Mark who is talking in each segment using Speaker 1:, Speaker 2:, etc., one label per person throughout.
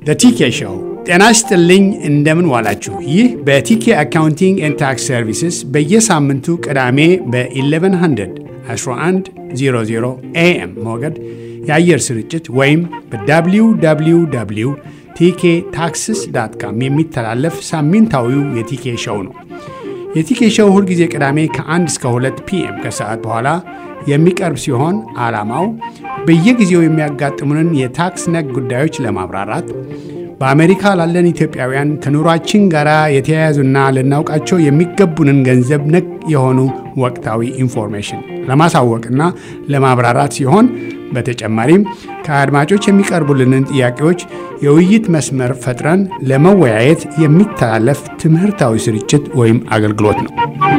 Speaker 1: ቲኬ ሾው። ጤና ይስጥልኝ፣ እንደምን ዋላችሁ። ይህ በቲኬ አካውንቲንግ ኤንድ ታክስ ሰርቪስስ በየሳምንቱ ቅዳሜ በ1100 1100 ኤኤም ሞገድ የአየር ስርጭት ወይም በwww ቲኬ ታክስስ ዳት ካም የሚተላለፍ ሳምንታዊው የቲኬ ሾው ነው። የቲኬ ሾው ሁልጊዜ ቅዳሜ ከ1 እስከ 2 ፒኤም ከሰዓት በኋላ የሚቀርብ ሲሆን ዓላማው በየጊዜው የሚያጋጥሙንን የታክስ ነክ ጉዳዮች ለማብራራት በአሜሪካ ላለን ኢትዮጵያውያን ከኑሯችን ጋር የተያያዙና ልናውቃቸው የሚገቡንን ገንዘብ ነክ የሆኑ ወቅታዊ ኢንፎርሜሽን ለማሳወቅና ለማብራራት ሲሆን በተጨማሪም ከአድማጮች የሚቀርቡልንን ጥያቄዎች የውይይት መስመር ፈጥረን ለመወያየት የሚተላለፍ ትምህርታዊ ስርጭት ወይም አገልግሎት ነው።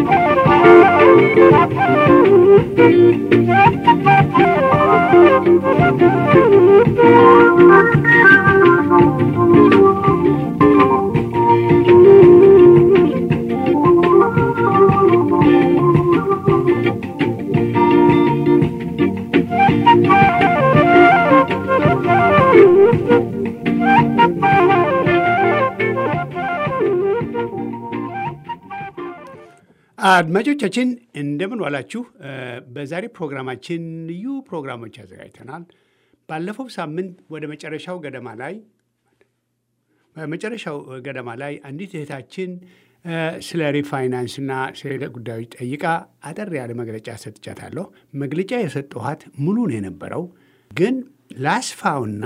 Speaker 1: አድማጮቻችን እንደምን ዋላችሁ። በዛሬ ፕሮግራማችን ልዩ ፕሮግራሞች አዘጋጅተናል። ባለፈው ሳምንት ወደ መጨረሻው ገደማ ላይ በመጨረሻው ገደማ ላይ አንዲት እህታችን ስለ ሪፋይናንስና ስለ ጉዳዮች ጠይቃ አጠር ያለ መግለጫ ሰጥቻታለሁ። መግለጫ የሰጠኋት ሙሉ ነው የነበረው፣ ግን ላስፋውና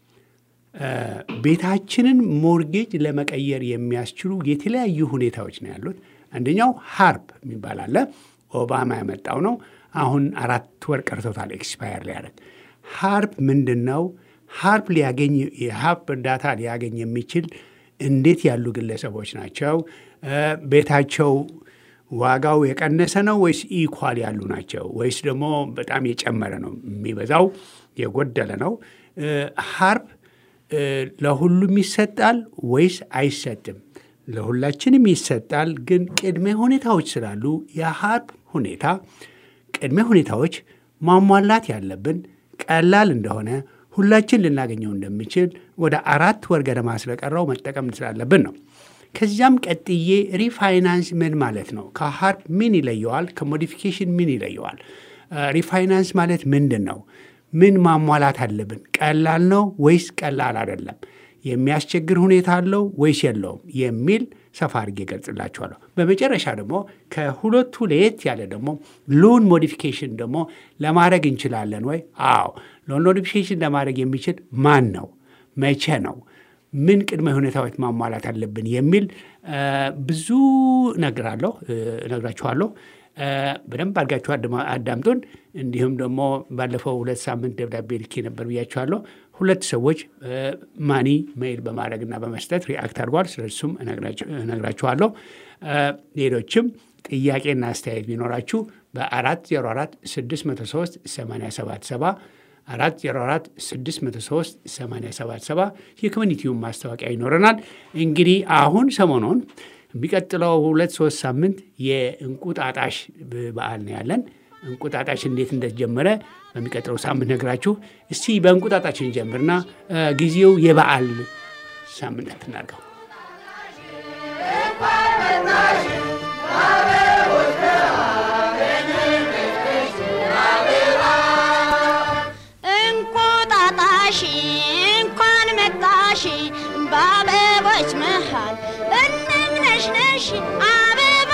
Speaker 1: ቤታችንን ሞርጌጅ ለመቀየር የሚያስችሉ የተለያዩ ሁኔታዎች ነው ያሉት። አንደኛው ሃርፕ የሚባል አለ። ኦባማ ያመጣው ነው። አሁን አራት ወር ቀርቶታል ኤክስፓየር ሊያደርግ። ሃርፕ ምንድን ነው? ሃርፕ ሊያገኝ የሃርፕ እርዳታ ሊያገኝ የሚችል እንዴት ያሉ ግለሰቦች ናቸው? ቤታቸው ዋጋው የቀነሰ ነው ወይስ ኢኳል ያሉ ናቸው? ወይስ ደግሞ በጣም የጨመረ ነው? የሚበዛው የጎደለ ነው? ሃርፕ ለሁሉም ይሰጣል ወይስ አይሰጥም? ለሁላችንም ይሰጣል። ግን ቅድመ ሁኔታዎች ስላሉ የሃርፕ ሁኔታ ቅድመ ሁኔታዎች ማሟላት ያለብን ቀላል እንደሆነ ሁላችን ልናገኘው እንደሚችል ወደ አራት ወር ገደማ ስለቀረው መጠቀም ስላለብን ነው። ከዚያም ቀጥዬ ሪፋይናንስ ምን ማለት ነው? ከሃርፕ ምን ይለየዋል? ከሞዲፊኬሽን ምን ይለየዋል? ሪፋይናንስ ማለት ምንድን ነው? ምን ማሟላት አለብን? ቀላል ነው ወይስ ቀላል አይደለም? የሚያስቸግር ሁኔታ አለው ወይስ የለውም የሚል ሰፋ አድርጌ ገልጽላችኋለሁ። በመጨረሻ ደግሞ ከሁለቱ ለየት ያለ ደግሞ ሎን ሞዲፊኬሽን ደግሞ ለማድረግ እንችላለን ወይ? አዎ፣ ሎን ሞዲፊኬሽን ለማድረግ የሚችል ማን ነው? መቼ ነው? ምን ቅድመ ሁኔታዎች ማሟላት አለብን የሚል ብዙ እነግራለሁ እነግራችኋለሁ። በደንብ አድርጋችሁ አዳምጡን። እንዲሁም ደግሞ ባለፈው ሁለት ሳምንት ደብዳቤ ልኬ ነበር ብያችኋለሁ። ሁለት ሰዎች ማኒ ሜይል በማድረግና በመስጠት ሪአክት አድርጓል። ስለሱም እነግራችኋለሁ። ሌሎችም ጥያቄና አስተያየት ቢኖራችሁ በአራት ዜሮ አራት ስድስት መቶ ሶስት ሰማንያ ሰባት ሰባ አራት ዜሮ አራት ስድስት መቶ ሶስት ሰማንያ ሰባት ሰባ የኮሚኒቲውን ማስታወቂያ ይኖረናል። እንግዲህ አሁን ሰሞኑን የሚቀጥለው ሁለት ሶስት ሳምንት የእንቁጣጣሽ በዓል ነው ያለን። እንቁጣጣሽ እንዴት እንደተጀመረ በሚቀጥለው ሳምንት ነግራችሁ። እስቲ በእንቁጣጣችን ጀምርና ጊዜው የበዓል ሳምንት እናድርገው።
Speaker 2: እንቁጣጣሽ እንኳን መጣሽ በአበቦች መሃል እነምነሽነሽ አበባ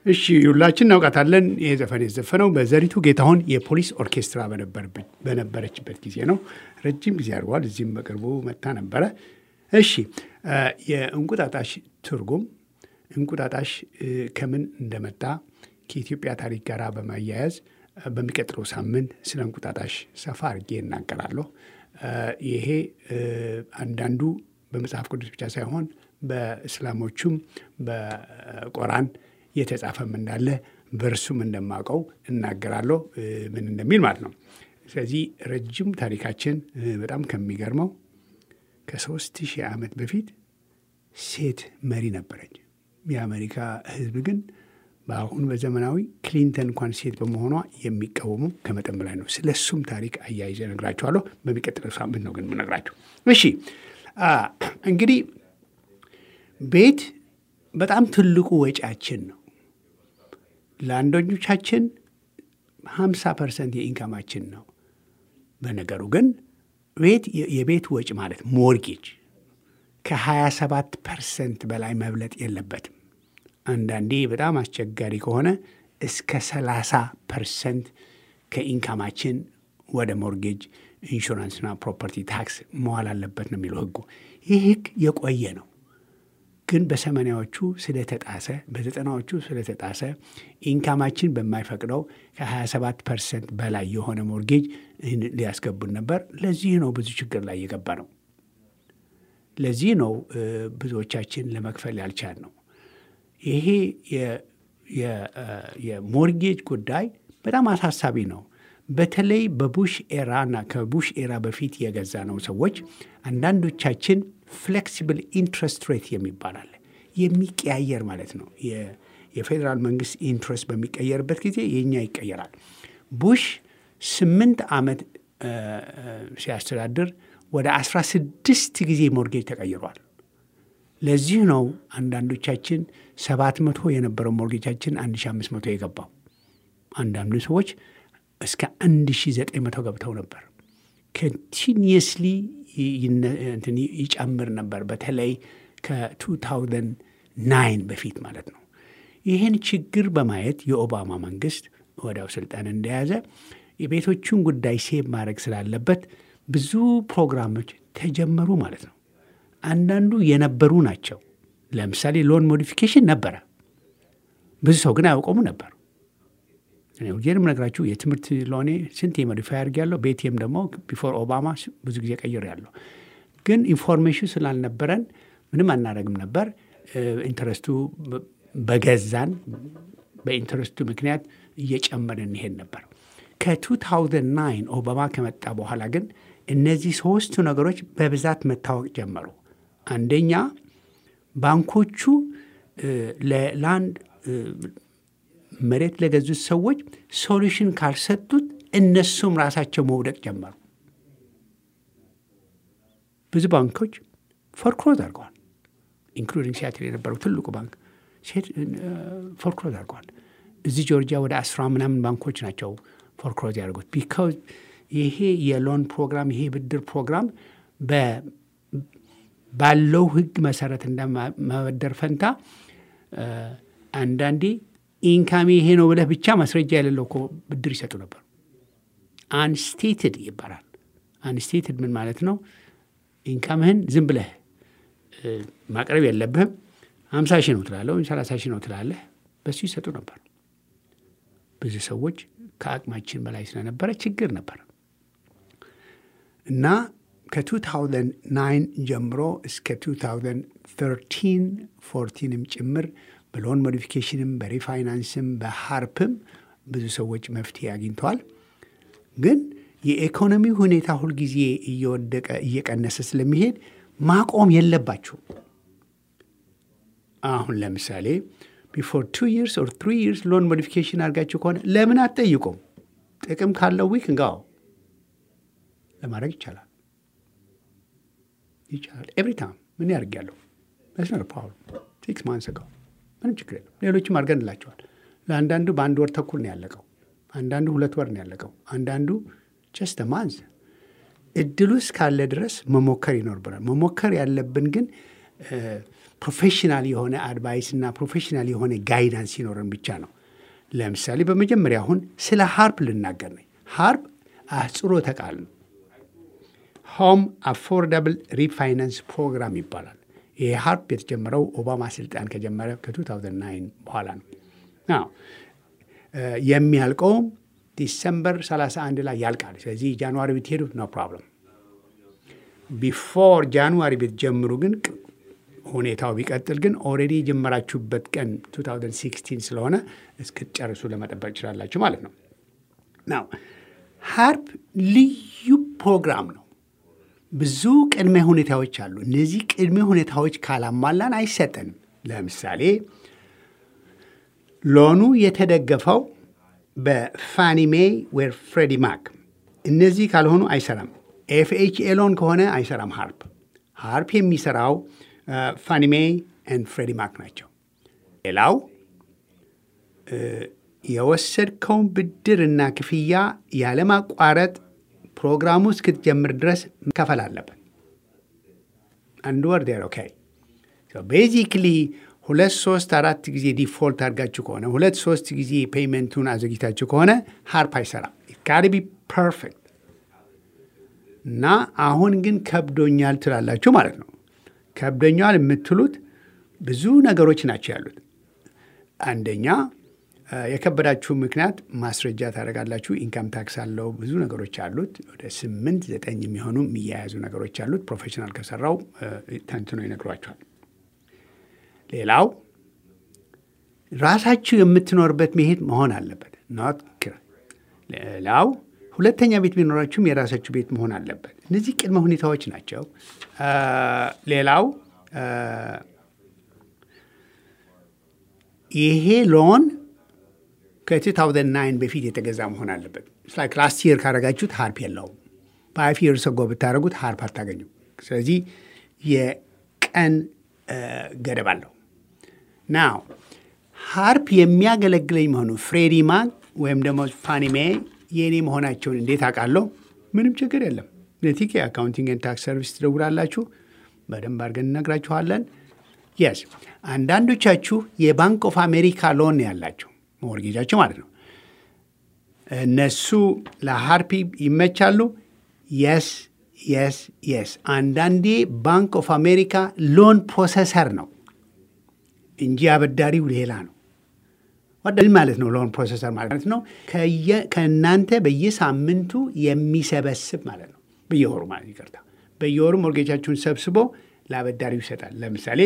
Speaker 1: እሺ ሁላችን እናውቃታለን። ይህ ዘፈን የተዘፈነው በዘሪቱ ጌታሁን የፖሊስ ኦርኬስትራ በነበረችበት ጊዜ ነው። ረጅም ጊዜ አድርጓል። እዚህም በቅርቡ መታ ነበረ። እሺ የእንቁጣጣሽ ትርጉም እንቁጣጣሽ ከምን እንደመጣ ከኢትዮጵያ ታሪክ ጋር በማያያዝ በሚቀጥለው ሳምንት ስለ እንቁጣጣሽ ሰፋ አድርጌ እናገራለሁ። ይሄ አንዳንዱ በመጽሐፍ ቅዱስ ብቻ ሳይሆን በእስላሞቹም በቆራን የተጻፈም እንዳለ በእርሱም እንደማውቀው እናገራለሁ ምን እንደሚል ማለት ነው። ስለዚህ ረጅም ታሪካችን በጣም ከሚገርመው ከሶስት ሺህ ዓመት በፊት ሴት መሪ ነበረች። የአሜሪካ ሕዝብ ግን በአሁኑ በዘመናዊ ክሊንተን እንኳን ሴት በመሆኗ የሚቃወሙ ከመጠን በላይ ነው። ስለ እሱም ታሪክ አያይዘ እነግራችኋለሁ። በሚቀጥለው ሳምንት ነው ግን የምነግራችሁ። እሺ እንግዲህ ቤት በጣም ትልቁ ወጪያችን ነው። ለአንዳንዶቻችን ሀምሳ ፐርሰንት የኢንካማችን ነው። በነገሩ ግን ቤት የቤት ወጪ ማለት ሞርጌጅ ከሀያ ሰባት ፐርሰንት በላይ መብለጥ የለበትም። አንዳንዴ በጣም አስቸጋሪ ከሆነ እስከ ሰላሳ ፐርሰንት ከኢንካማችን ወደ ሞርጌጅ ኢንሹራንስና ፕሮፐርቲ ታክስ መዋል አለበት ነው የሚለው ህጉ። ይህ ህግ የቆየ ነው፣ ግን በሰማንያዎቹ ስለተጣሰ በዘጠናዎቹ ስለተጣሰ ኢንካማችን በማይፈቅደው ከ27 ፐርሰንት በላይ የሆነ ሞርጌጅ ሊያስገቡን ነበር። ለዚህ ነው ብዙ ችግር ላይ የገባ ነው። ለዚህ ነው ብዙዎቻችን ለመክፈል ያልቻል ነው። ይሄ የሞርጌጅ ጉዳይ በጣም አሳሳቢ ነው። በተለይ በቡሽ ኤራ እና ከቡሽ ኤራ በፊት የገዛ ነው ሰዎች አንዳንዶቻችን ፍሌክሲብል ኢንትረስት ሬት የሚባል አለ። የሚቀያየር ማለት ነው። የፌዴራል መንግስት ኢንትረስት በሚቀየርበት ጊዜ የእኛ ይቀየራል። ቡሽ ስምንት ዓመት ሲያስተዳድር ወደ አስራ ስድስት ጊዜ ሞርጌጅ ተቀይሯል። ለዚህ ነው አንዳንዶቻችን ሰባት መቶ የነበረው ሞርጌጃችን አንድ ሺ አምስት መቶ የገባው። አንዳንዱ ሰዎች እስከ አንድ ሺ ዘጠኝ መቶ ገብተው ነበር። ኮንቲኒየስሊ ይጨምር ነበር። በተለይ ከ2009 በፊት ማለት ነው። ይህን ችግር በማየት የኦባማ መንግስት ወዲያው ስልጣን እንደያዘ የቤቶቹን ጉዳይ ሴቭ ማድረግ ስላለበት ብዙ ፕሮግራሞች ተጀመሩ ማለት ነው። አንዳንዱ የነበሩ ናቸው። ለምሳሌ ሎን ሞዲፊኬሽን ነበረ። ብዙ ሰው ግን አያውቀሙ ነበር። ሁሌም ነግራችሁ የትምህርት ሎኔ ስንት የሞዲፋይ አድርጌያለሁ። ቤቴም ደግሞ ቢፎር ኦባማ ብዙ ጊዜ ቀይሬያለሁ። ግን ኢንፎርሜሽን ስላልነበረን ምንም አናደርግም ነበር። ኢንተረስቱ በገዛን በኢንተረስቱ ምክንያት እየጨመረ እንሄድ ነበር። ከ2009 ኦባማ ከመጣ በኋላ ግን እነዚህ ሶስቱ ነገሮች በብዛት መታወቅ ጀመሩ። አንደኛ ባንኮቹ ለላንድ መሬት ለገዙት ሰዎች ሶሉሽን ካልሰጡት እነሱም ራሳቸው መውደቅ ጀመሩ። ብዙ ባንኮች ፎርክሎዝ አድርገዋል። ኢንክሉዲንግ ሲያትል የነበረው ትልቁ ባንክ ፎርክሎዝ አድርገዋል። እዚህ ጆርጂያ ወደ አስራ ምናምን ባንኮች ናቸው ፎርክሎዝ ያደርጉት። ቢካዝ ይሄ የሎን ፕሮግራም ይሄ ብድር ፕሮግራም ባለው ሕግ መሰረት እንደመበደር ፈንታ አንዳንዴ ኢንካሜ ይሄ ነው ብለህ ብቻ ማስረጃ የሌለው እኮ ብድር ይሰጡ ነበር። አንስቴትድ ይባላል። አንስቴትድ ምን ማለት ነው? ኢንካምህን ዝም ብለህ ማቅረብ የለብህም። ሀምሳ ሺህ ነው ትላለህ ወይም ሰላሳ ሺህ ነው ትላለህ። በሱ ይሰጡ ነበር። ብዙ ሰዎች ከአቅማችን በላይ ስለነበረ ችግር ነበር እና ከ2009 ጀምሮ እስከ 2013 ፎርቲንም ጭምር በሎን ሞዲፊኬሽንም በሪፋይናንስም በሀርፕም ብዙ ሰዎች መፍትሄ አግኝተዋል። ግን የኢኮኖሚ ሁኔታ ሁልጊዜ እየወደቀ እየቀነሰ ስለሚሄድ ማቆም የለባቸው። አሁን ለምሳሌ ቢፎር ቱ ይርስ ኦር ትሪ ይርስ ሎን ሞዲፊኬሽን አድርጋችሁ ከሆነ ለምን አትጠይቁም? ጥቅም ካለው ዊክ እንጋው ለማድረግ ይቻላል ይቻላል። ኤቭሪ ታይም ምን ያደርጊያለሁ መስመር ፓወር ሲክስ ማንስ ጋው ምንም ችግር የለም። ሌሎችም አድርገንላቸዋል። ለአንዳንዱ በአንድ ወር ተኩል ነው ያለቀው። አንዳንዱ ሁለት ወር ነው ያለቀው። አንዳንዱ ጀስት ማንዝ እድሉ እስካለ ድረስ መሞከር ይኖርብናል። መሞከር ያለብን ግን ፕሮፌሽናል የሆነ አድቫይስ እና ፕሮፌሽናል የሆነ ጋይዳንስ ሲኖረን ብቻ ነው። ለምሳሌ በመጀመሪያ አሁን ስለ ሃርፕ ልናገር ነኝ። ሃርፕ አህጽሮተ ቃል ነው። ሆም አፎርዳብል ሪፋይናንስ ፕሮግራም ይባላል። ይሄ ሃርፕ የተጀመረው ኦባማ ስልጣን ከጀመረ ከ2009 በኋላ ነው። አዎ የሚያልቀውም ዲሰምበር 31 ላይ ያልቃል። ስለዚህ ጃንዋሪ ብትሄዱ ኖ ፕሮብለም። ቢፎር ጃንዋሪ ብትጀምሩ ግን ሁኔታው ቢቀጥል ግን ኦልሬዲ የጀመራችሁበት ቀን 2016 ስለሆነ እስክትጨርሱ ለመጠበቅ ትችላላችሁ ማለት ነው። ናው ሃርፕ ልዩ ፕሮግራም ነው። ብዙ ቅድመ ሁኔታዎች አሉ። እነዚህ ቅድመ ሁኔታዎች ካላሟላን አይሰጠንም። ለምሳሌ ሎኑ የተደገፈው በፋኒሜ ወይ ፍሬዲ ማክ፣ እነዚህ ካልሆኑ አይሰራም። ኤፍኤችኤ ሎን ከሆነ አይሰራም። ሃርፕ ሃርፕ የሚሰራው ፋኒሜ ኤንድ ፍሬዲ ማክ ናቸው። ሌላው የወሰድከውን ብድርና ክፍያ ያለማቋረጥ ፕሮግራሙ እስክትጀምር ድረስ መከፈል አለበት። አንድ ወር ዴር ኦኬ። ቤዚክሊ ሁለት ሶስት አራት ጊዜ ዲፎልት አድርጋችሁ ከሆነ ሁለት ሶስት ጊዜ ፔይመንቱን አዘግይታችሁ ከሆነ ሃርፕ አይሰራም። ጋር ቢ ፐርፌክት እና አሁን ግን ከብዶኛል ትላላችሁ ማለት ነው። ከብዶኛል የምትሉት ብዙ ነገሮች ናቸው ያሉት። አንደኛ የከበዳችሁ ምክንያት ማስረጃ ታደርጋላችሁ። ኢንካም ታክስ አለው፣ ብዙ ነገሮች አሉት። ወደ ስምንት ዘጠኝ የሚሆኑ የሚያያዙ ነገሮች አሉት። ፕሮፌሽናል ከሰራው ተንትኖ ይነግሯቸዋል። ሌላው ራሳችሁ የምትኖርበት መሄድ መሆን አለበት። ኖት ሌላው ሁለተኛ ቤት ቢኖራችሁም የራሳችሁ ቤት መሆን አለበት። እነዚህ ቅድመ ሁኔታዎች ናቸው። ሌላው ይሄ ሎን ከ2009 በፊት የተገዛ መሆን አለበት። ላይክ ላስት ይር ካረጋችሁት ሃርፕ የለውም። በፋይቭ ይርስ አጎ ብታደረጉት ሃርፕ አታገኙም። ስለዚህ የቀን ገደብ አለው። ናው ሃርፕ የሚያገለግለኝ መሆኑ ፍሬዲ ማክ ወይም ደግሞ ፋኒሜ የእኔ መሆናቸውን እንዴት አውቃለሁ? ምንም ችግር የለም። ለቲኬ አካውንቲንግ ኤንድ ታክስ ሰርቪስ ትደውላላችሁ። በደንብ አድርገን እነግራችኋለን። የስ አንዳንዶቻችሁ የባንክ ኦፍ አሜሪካ ሎን ያላችሁ ሞርጌጃቸው ማለት ነው። እነሱ ለሃርፒ ይመቻሉ። የስ የስ የስ አንዳንዴ ባንክ ኦፍ አሜሪካ ሎን ፕሮሰሰር ነው እንጂ አበዳሪው ሌላ ነው። ወደል ማለት ነው። ሎን ፕሮሰሰር ማለት ነው ከእናንተ በየሳምንቱ የሚሰበስብ ማለት ነው። በየወሩ ማለት ይቅርታ፣ በየወሩ ሞርጌጃችሁን ሰብስቦ ለአበዳሪው ይሰጣል። ለምሳሌ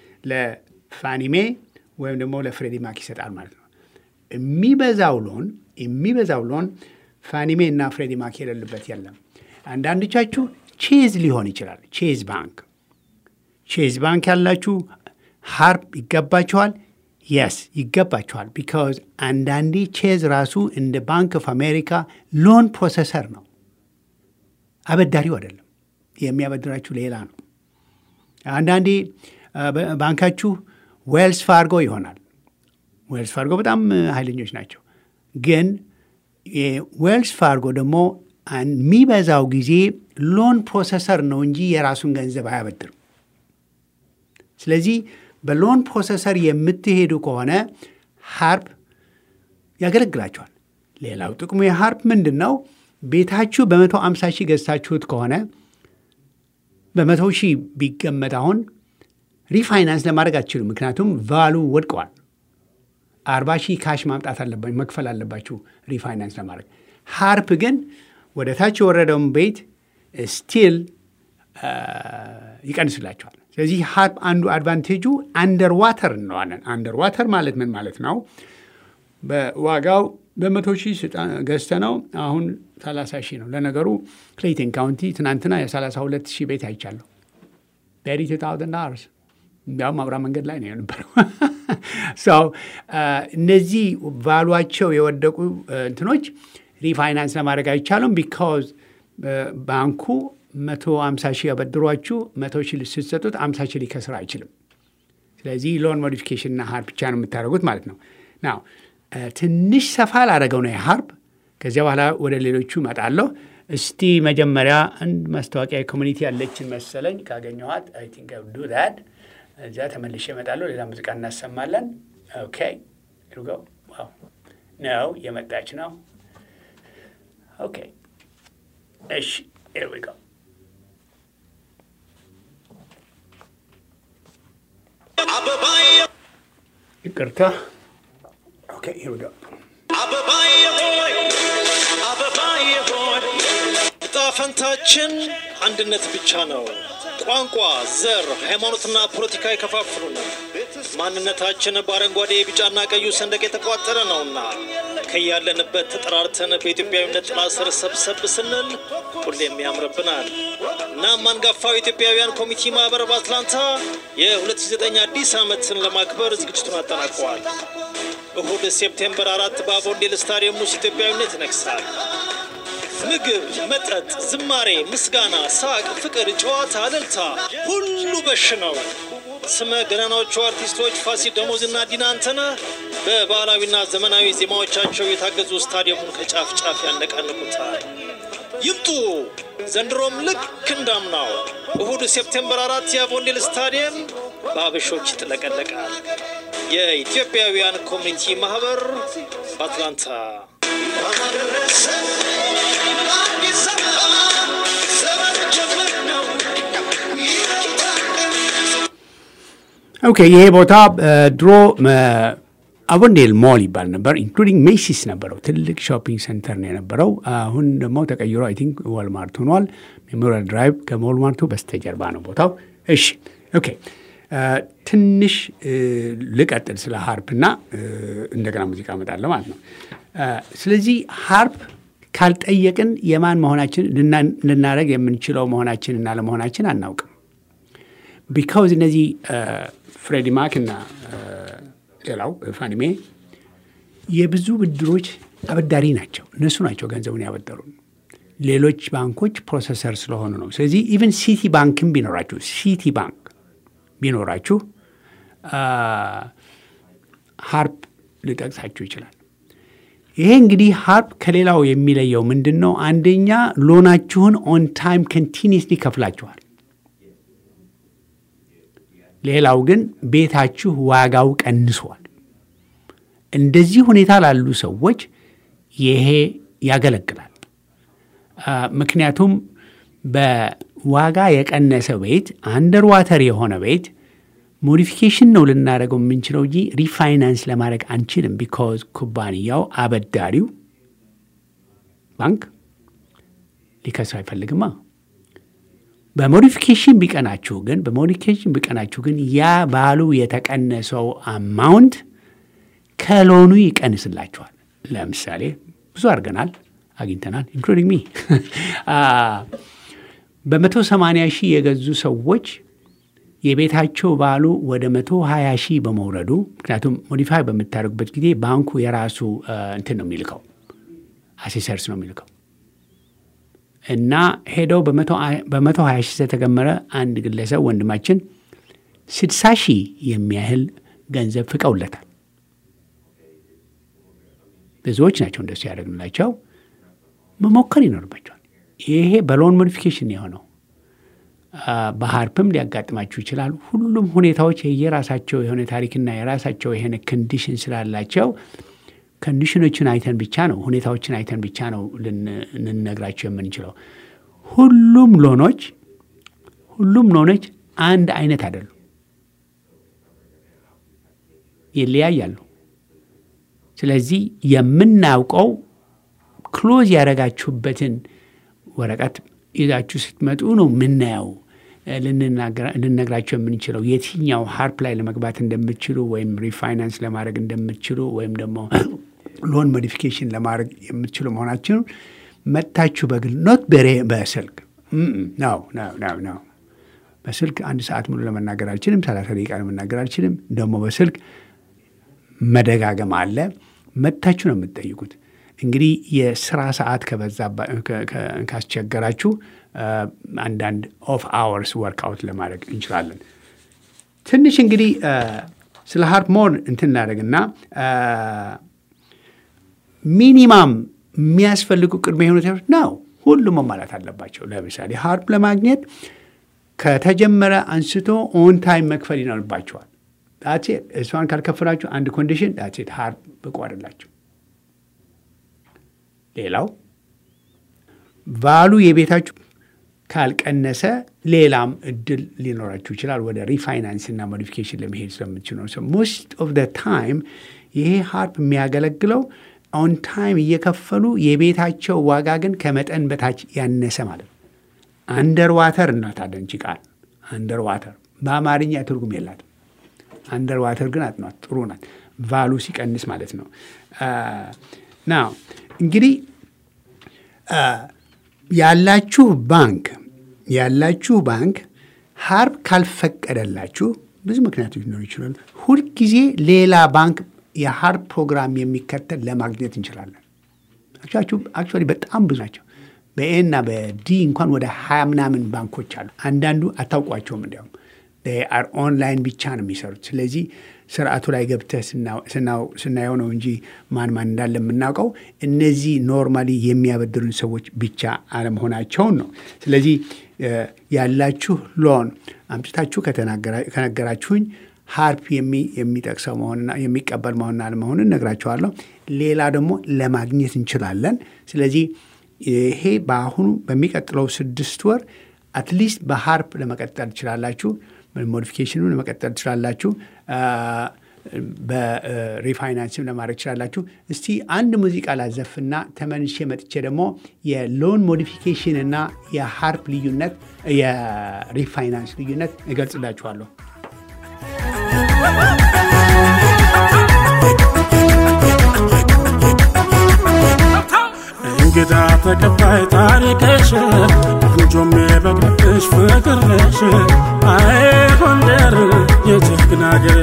Speaker 1: ለፋኒሜ ወይም ደግሞ ለፍሬዲ ማክ ይሰጣል ማለት ነው። የሚበዛው ሎን የሚበዛው ሎን ፋኒሜ እና ፍሬዲ ማክ የሌሉበት የለም። አንዳንዶቻችሁ ቼዝ ሊሆን ይችላል። ቼዝ ባንክ ቼዝ ባንክ ያላችሁ ሃርፕ ይገባችኋል። የስ ይገባችኋል። ቢካዝ አንዳንዴ ቼዝ ራሱ እንደ ባንክ ኦፍ አሜሪካ ሎን ፕሮሰሰር ነው፣ አበዳሪው አይደለም። የሚያበድራችሁ ሌላ ነው። አንዳንዴ ባንካችሁ ዌልስ ፋርጎ ይሆናል። ዌልስ ፋርጎ በጣም ኃይለኞች ናቸው። ግን ዌልስ ፋርጎ ደግሞ የሚበዛው ጊዜ ሎን ፕሮሰሰር ነው እንጂ የራሱን ገንዘብ አያበድርም። ስለዚህ በሎን ፕሮሰሰር የምትሄዱ ከሆነ ሃርፕ ያገለግላቸዋል። ሌላው ጥቅሙ የሃርፕ ምንድን ነው? ቤታችሁ በመቶ አምሳ ሺህ ገዝታችሁት ከሆነ በመቶ ሺህ ቢገመት አሁን ሪፋይናንስ ለማድረግ አትችሉም። ምክንያቱም ቫሉ ወድቀዋል። አርባ ሺህ ካሽ ማምጣት አለባችሁ መክፈል አለባችሁ ሪፋይናንስ ለማድረግ። ሃርፕ ግን ወደ ታች የወረደውን ቤት ስቲል ይቀንስላቸዋል። ስለዚህ ሃርፕ አንዱ አድቫንቴጁ አንደር ዋተር እንለዋለን። አንደር ዋተር ማለት ምን ማለት ነው? በዋጋው በመቶ ሺህ ገዝተ ነው አሁን 30 ሺህ ነው። ለነገሩ ክሌይተን ካውንቲ ትናንትና የ32 ሺህ ቤት አይቻለሁ። በሪቱ ታውዘንድ አወርስ እንዲያውም አብራ መንገድ ላይ ነው የነበረው። ሰው እነዚህ ቫሏቸው የወደቁ እንትኖች ሪፋይናንስ ለማድረግ አይቻሉም። ቢካዝ ባንኩ መቶ አምሳ ሺህ ያበድሯችሁ መቶ ሺህ ስትሰጡት አምሳ ሺህ ሊከስር አይችልም። ስለዚህ ሎን ሞዲፊኬሽንና ሀርፕ ብቻ ነው የምታደርጉት ማለት ነው። ናው ትንሽ ሰፋ ላደረገው ነው የሀርፕ ከዚያ በኋላ ወደ ሌሎቹ እመጣለሁ። እስቲ መጀመሪያ አንድ ማስታወቂያ ኮሚኒቲ ያለችን መሰለኝ ካገኘኋት አይ ቲንክ ዱ ዳት እዚያ ተመልሼ እመጣለሁ። ሌላ ሙዚቃ እናሰማለን። ኦኬ ሂር ዊ ጎ ዋው ነው የመጣች ነው። ኦኬ እሺ ሂር ዊ ጎ ይቅርታ። ኦኬ ሂር ዊ ጎ
Speaker 3: ዕጣ ፈንታችን አንድነት ብቻ ነው። ቋንቋ፣ ዘር፣ ሃይማኖትና ፖለቲካ ይከፋፍሉናል። ማንነታችን በአረንጓዴ ቢጫና ቀዩ ሰንደቅ የተቋጠረ ነውና ከያለንበት ተጠራርተን በኢትዮጵያዊነት ጥላ ስር ሰብሰብ ስንል ሁሌም ያምርብናል። እናም አንጋፋው ኢትዮጵያውያን ኮሚቴ ማህበር በአትላንታ የ2009 አዲስ ዓመትን ለማክበር ዝግጅቱን አጠናቀዋል። እሁድ ሴፕቴምበር አራት በአቮንዴል ስታዲየም ውስጥ ኢትዮጵያዊነት ይነግሳል። ምግብ፣ መጠጥ፣ ዝማሬ፣ ምስጋና፣ ሳቅ፣ ፍቅር፣ ጨዋታ፣ እልልታ ሁሉ በሽ ነው። ስመ ገናናዎቹ አርቲስቶች ፋሲል ደሞዝና ዲና አንተነህ በባህላዊና ዘመናዊ ዜማዎቻቸው የታገዙ ስታዲየሙን ከጫፍ ጫፍ ያነቃንቁታል። ይምጡ! ዘንድሮም ልክ እንዳምናው እሁድ ሴፕቴምበር አራት የአቮንዴል ስታዲየም በአበሾች ይጥለቀለቃል። የኢትዮጵያውያን ኮሚኒቲ ማህበር በአትላንታ
Speaker 1: ኦኬ ይሄ ቦታ ድሮ አቮንዴል ሞል ይባል ነበር። ኢንክሉዲንግ ሜሲስ ነበረው። ትልቅ ሾፒንግ ሴንተር ነው የነበረው። አሁን ደግሞ ተቀይሮ አይ ቲንክ ዋልማርት ሆኗል። ሜሞሪያል ድራይቭ ከዋልማርቱ በስተጀርባ ነው ቦታው። እሺ ኦኬ ትንሽ ልቀጥል ስለ ሃርፕ እና እንደገና ሙዚቃ እመጣለሁ ማለት ነው። ስለዚህ ሃርፕ ካልጠየቅን የማን መሆናችን ልናደረግ የምንችለው መሆናችን እና ለመሆናችን አናውቅም። ቢካውዝ እነዚህ ፍሬዲ ማክ እና ሌላው ፋኒሜ የብዙ ብድሮች አበዳሪ ናቸው። እነሱ ናቸው ገንዘቡን ያበደሩን። ሌሎች ባንኮች ፕሮሰሰር ስለሆኑ ነው። ስለዚህ ኢቨን ሲቲ ባንክም ቢኖራችሁ ሲቲ ባንክ ቢኖራችሁ ሃርፕ ሊጠቅሳችሁ ይችላል። ይሄ እንግዲህ ሃርፕ ከሌላው የሚለየው ምንድን ነው? አንደኛ ሎናችሁን ኦን ታይም ኮንቲኒስሊ ከፍላችኋል። ሌላው ግን ቤታችሁ ዋጋው ቀንሷል። እንደዚህ ሁኔታ ላሉ ሰዎች ይሄ ያገለግላል። ምክንያቱም በዋጋ የቀነሰ ቤት አንደር ዋተር የሆነ ቤት ሞዲፊኬሽን ነው ልናደርገው የምንችለው እንጂ ሪፋይናንስ ለማድረግ አንችልም። ቢካዝ ኩባንያው አበዳሪው ባንክ ሊከስር አይፈልግማ። በሞዲፊኬሽን ቢቀናችሁ ግን በሞዲፊኬሽን ቢቀናችሁ ግን ያ ባሉ የተቀነሰው አማውንት ከሎኑ ይቀንስላችኋል። ለምሳሌ ብዙ አድርገናል፣ አግኝተናል። ኢንክሉዲንግ ሚ በመቶ ሰማንያ ሺህ የገዙ ሰዎች የቤታቸው ባሉ ወደ መቶ ሀያ ሺህ በመውረዱ ምክንያቱም ሞዲፋይ በምታደርጉበት ጊዜ ባንኩ የራሱ እንትን ነው የሚልከው አሴሰርስ ነው የሚልከው እና ሄደው በመቶ ሀያ ሺህ ስለተገመረ አንድ ግለሰብ ወንድማችን ስድሳ ሺህ የሚያህል ገንዘብ ፍቀውለታል። ብዙዎች ናቸው እንደሱ ያደረግንላቸው። መሞከር ይኖርባቸዋል። ይሄ በሎን ሞዲፊኬሽን የሆነው በሃርፕም ሊያጋጥማችሁ ይችላል። ሁሉም ሁኔታዎች የየራሳቸው የሆነ ታሪክና የራሳቸው የሆነ ኮንዲሽን ስላላቸው ኮንዲሽኖችን አይተን ብቻ ነው ሁኔታዎችን አይተን ብቻ ነው ልንነግራቸው የምንችለው። ሁሉም ሎኖች ሁሉም ሎኖች አንድ አይነት አይደሉም፣ ይለያያሉ። ስለዚህ የምናውቀው ክሎዝ ያደረጋችሁበትን ወረቀት ይዛችሁ ስትመጡ ነው የምናየው ልነግራቸው የምንችለው የትኛው ሃርፕ ላይ ለመግባት እንደምትችሉ ወይም ሪፋይናንስ ለማድረግ እንደምትችሉ ወይም ደግሞ ሎን ሞዲፊኬሽን ለማድረግ የምትችሉ መሆናችሁን መጥታችሁ በግል ኖት በሬ በስልክ ነው ነው ነው በስልክ አንድ ሰዓት ሙሉ ለመናገር አልችልም። ሰላሳ ደቂቃ ለመናገር አልችልም። ደግሞ በስልክ መደጋገም አለ። መጥታችሁ ነው የምትጠይቁት። እንግዲህ የስራ ሰዓት ከበዛ ካስቸገራችሁ አንዳንድ ኦፍ አወርስ ወርክአውት ለማድረግ እንችላለን። ትንሽ እንግዲህ ስለ ሃርፕ ሞር እንትን እናደርግና ሚኒማም የሚያስፈልጉ ቅድመ ሁኔታዎች ነው ሁሉም መሟላት አለባቸው። ለምሳሌ ሃርፕ ለማግኘት ከተጀመረ አንስቶ ኦን ታይም መክፈል ይኖርባቸዋል። ዳሴት እሷን ካልከፈላችሁ አንድ ኮንዲሽን ዳሴት ሀርፕ ብቁ አይደላችሁ። ሌላው ቫሉ የቤታችሁ ካልቀነሰ ሌላም እድል ሊኖራችሁ ይችላል። ወደ ሪፋይናንስ እና ሞዲፊኬሽን ለመሄድ ስለምትችሉ ነው። ሞስት ኦፍ ደ ታይም ይሄ ሀርፕ የሚያገለግለው ኦን ታይም እየከፈሉ የቤታቸው ዋጋ ግን ከመጠን በታች ያነሰ ማለት ነው። አንደር ዋተር እናታለን ቺ ቃል አንደር ዋተር በአማርኛ ትርጉም የላትም። አንደር ዋተር ግን አጥኗት ጥሩ ናት። ቫሉ ሲቀንስ ማለት ነው። ና እንግዲህ ያላችሁ ባንክ ያላችሁ ባንክ ሀርፕ ካልፈቀደላችሁ ብዙ ምክንያቶች ሊኖሩ ይችላሉ። ሁልጊዜ ሌላ ባንክ የሀርፕ ፕሮግራም የሚከተል ለማግኘት እንችላለን። አክቹዋሊ በጣም ብዙ ናቸው። በኤና በዲ እንኳን ወደ ሀያ ምናምን ባንኮች አሉ። አንዳንዱ አታውቋቸውም። እንዲያውም አር ኦንላይን ብቻ ነው የሚሰሩት። ስለዚህ ስርዓቱ ላይ ገብተህ ስናየው ነው እንጂ ማን ማን እንዳለ የምናውቀው። እነዚህ ኖርማሊ የሚያበድሩን ሰዎች ብቻ አለመሆናቸውን ነው። ስለዚህ ያላችሁ ሎን አምጥታችሁ ከነገራችሁኝ ሀርፕ የሚጠቅሰው መሆንና የሚቀበል መሆንና አለመሆኑን እነግራችኋለሁ። ሌላ ደግሞ ለማግኘት እንችላለን። ስለዚህ ይሄ በአሁኑ በሚቀጥለው ስድስት ወር አትሊስት በሀርፕ ለመቀጠል ትችላላችሁ። ሞዲፊኬሽኑን ለመቀጠል ትችላላችሁ። በሪፋይናንስም ለማድረግ ትችላላችሁ። እስቲ አንድ ሙዚቃ ላዘፍና ተመልሼ መጥቼ ደግሞ የሎን ሞዲፊኬሽን እና የሀርፕ ልዩነት የሪፋይናንስ ልዩነት እገልጽላችኋለሁ።
Speaker 4: እንግዳ ተቀባይ ታሪክሽ እንጆም የበቅልሽ ፍቅርሽ አይ ጎንደር የጀግና አገር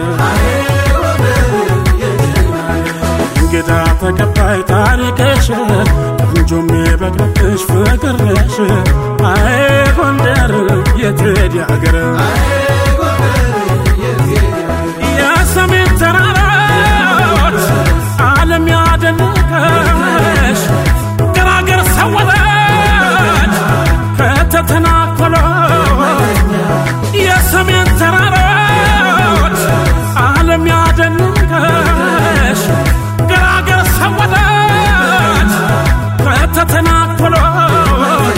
Speaker 4: እንግዳ ተቀባይ ታሪክሽ እንጆም የበቅልሽ ፍቅርሽ አይ ጎንደር የቴዲ አገር የሰሜን ተራራዎች ዓለም ያደነቀሽ ገራገር ሰወረች ከተተናኮሎች የሰሜን ተራራዎች ዓለም ያደነቀሽ ገራገር ሰወረች ከተተናኮሎች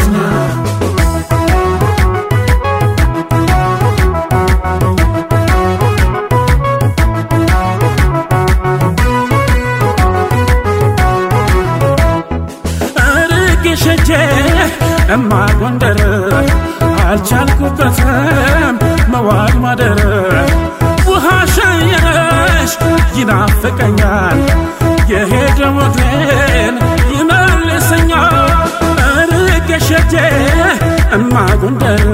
Speaker 4: ሸቼ እማ ጎንደር አልቻልኩበትም መዋል ማደር ውሃ ሸየረሽ ይናፍቀኛል የሄደ ወግሬን ይመልሰኛል ርቄ ሸቼ እማ ጎንደር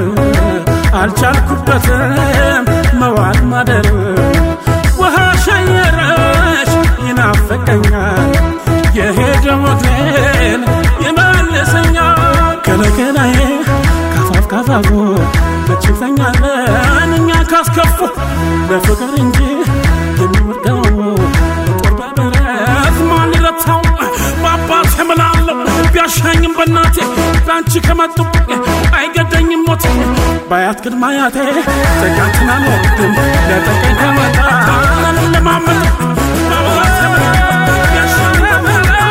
Speaker 4: አልቻልኩበትም መዋል ማደር ውሃ ሸየረሽ ይናፍቀኛል የሄደ ወግሬን ይመልሰኛል ከለከላዬ ካፋፍ ካፋፉ መችተኛለን እኛ ካስከፉ ለፍቅር እንጂ የሚወድቀው ጦር በብረት ማን ይረታው በአባት እምላለሁ ቢያሻኝም በእናቴ ለአንቺ ከመጡ አይገደኝም ሞት ባያት ቅድመ አያቴ ጥቃትን አልወድም ለጠቀኝ ከመጣ ለማመጥ በአባት እምላለሁ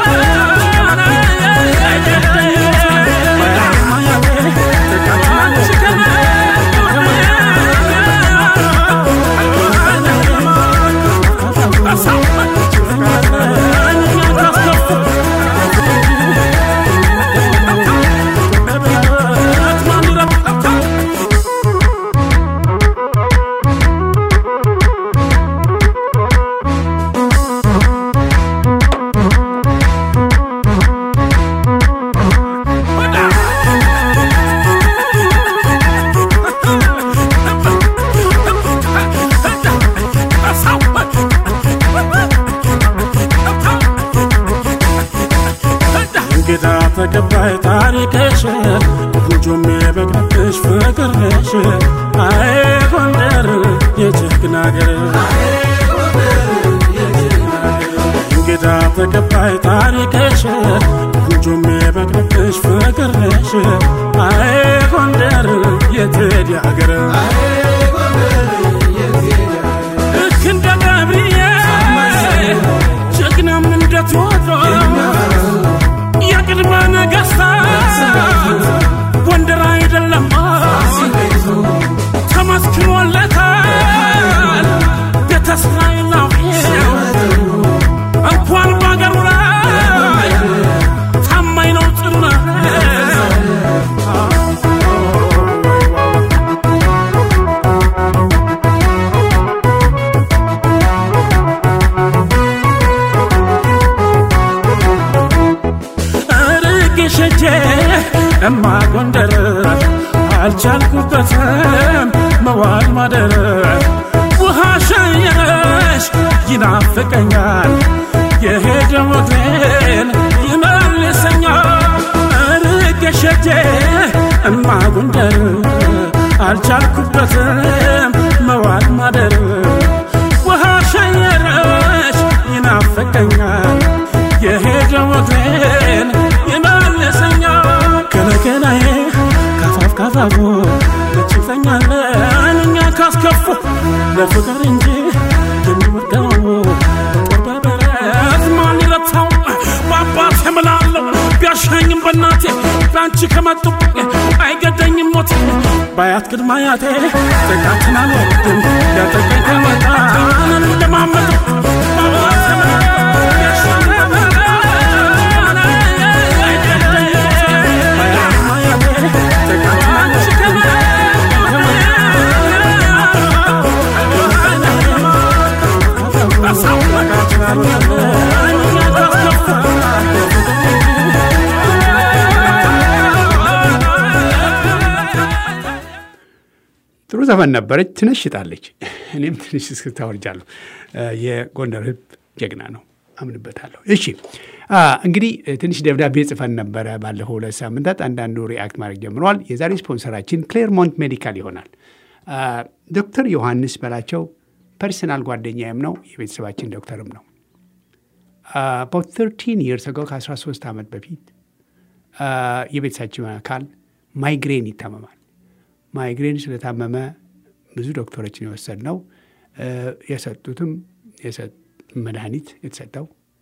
Speaker 4: እንግዳ ተቀባይ ታሪክሽ እንጆም የበቅልሽ ፍቅርሽ አይ ጎንደር የጀግና አገር እንግዳ ተቀባይ ታሪክሽ እንጆም የበቅልሽ ፍቅርሽ አይ ጎንደር የቴዲ አገር ልክ እንደ ገብርኤል ጀግናም እንደ ቴዎድሮስ የቅድመ ነገሥታት ጎንደር አይደለም ተመስክሮለታል ቤተ እስራኤላውያን እንኳን በአገሩ ላይ ታማኝ ነው ጭምር ርቄ ሸጄ እማ ጎንደር አልቻልኩበትም መዋል ማደር ውሃ ሸየረሽ ይናፍቀኛል የሄደ ወግሬን ይመልሰኛል ርቄ ሸጄ እማ ጎንደር አልቻልኩበትም መዋል ማደር ውሃ ሸየረሽ ይናፍቀኛል የሄደ ወግሬን ይመልሰኛል ከነገናዬ ካፋፍ ካፋፉ መችፈኛለን እኛ ካስከፉ ለፍቅር እንጂ የሚወደው ጦር በበረት ማን ይረታው በአባት የምላለው ቢያሻኝም በእናቴ በአንቺ ከመጡ አይገደኝም ሞት ባያት ቅድመ አያቴ ጥቃትን አልወድም ያጠቀኝ ከመጣ ለማመጥ በአባት የምላለው ቢያሻኝም
Speaker 1: ጥሩ ዘፈን ነበረች። ትነሽጣለች። እኔም ትንሽ እስክስታ ወርጃለሁ። የጎንደር ሕዝብ ጀግና ነው፣ አምንበታለሁ። እሺ እንግዲህ ትንሽ ደብዳቤ ጽፈን ነበረ ባለፈው ሁለት ሳምንታት። አንዳንዱ ሪአክት ማድረግ ጀምረዋል። የዛሬ ስፖንሰራችን ክሌርሞንት ሜዲካል ይሆናል። ዶክተር ዮሐንስ በላቸው ፐርሰናል ጓደኛዬም ነው፣ የቤተሰባችን ዶክተርም ነው። አባውት 13 ይርስ አጎ ከ13 ዓመት በፊት የቤተሰባችን አካል ማይግሬን ይታመማል። ማይግሬን ስለታመመ ብዙ ዶክተሮችን የወሰድ ነው። የሰጡትም መድኃኒት የተሰጠው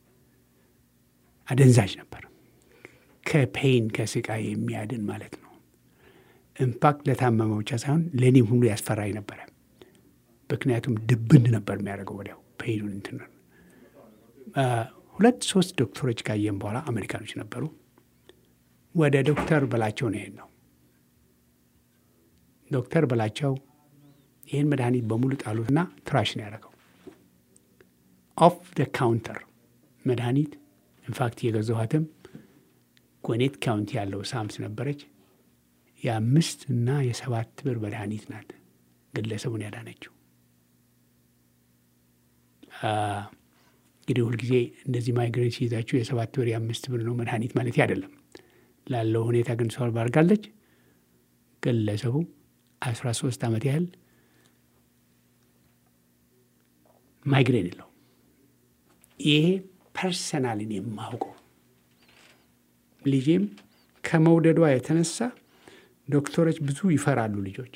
Speaker 1: አደንዛዥ ነበር። ከፔይን ከስቃይ የሚያድን ማለት ነው። ኢምፓክት ለታመመው ብቻ ሳይሆን ለእኔም ሁሉ ያስፈራኝ ነበረ። ምክንያቱም ድብን ነበር የሚያደርገው ወዲያው ፔይኑን እንትን ሁለት ሶስት ዶክተሮች ካየን በኋላ አሜሪካኖች ነበሩ። ወደ ዶክተር በላቸው ነው የሄድነው። ዶክተር በላቸው ይህን መድኃኒት በሙሉ ጣሉትና ትራሽ ነው ያደረገው። ኦፍ ደ ካውንተር መድኃኒት ኢንፋክት የገዛኋትም ጎኔት ካውንቲ ያለው ሳምስ ነበረች። የአምስት እና የሰባት ብር መድኃኒት ናት ግለሰቡን ያዳነችው። እንግዲህ ሁልጊዜ እንደዚህ ማይግሬን ሲይዛችሁ የሰባት ብር የአምስት ብር ነው መድኃኒት ማለት አይደለም። ላለው ሁኔታ ግን ሶልቭ አድርጋለች። ግለሰቡ አስራ ሶስት ዓመት ያህል ማይግሬን የለው። ይሄ ፐርሰናልን የማውቀው ልጄም ከመውደዷ የተነሳ ዶክተሮች ብዙ ይፈራሉ ልጆች።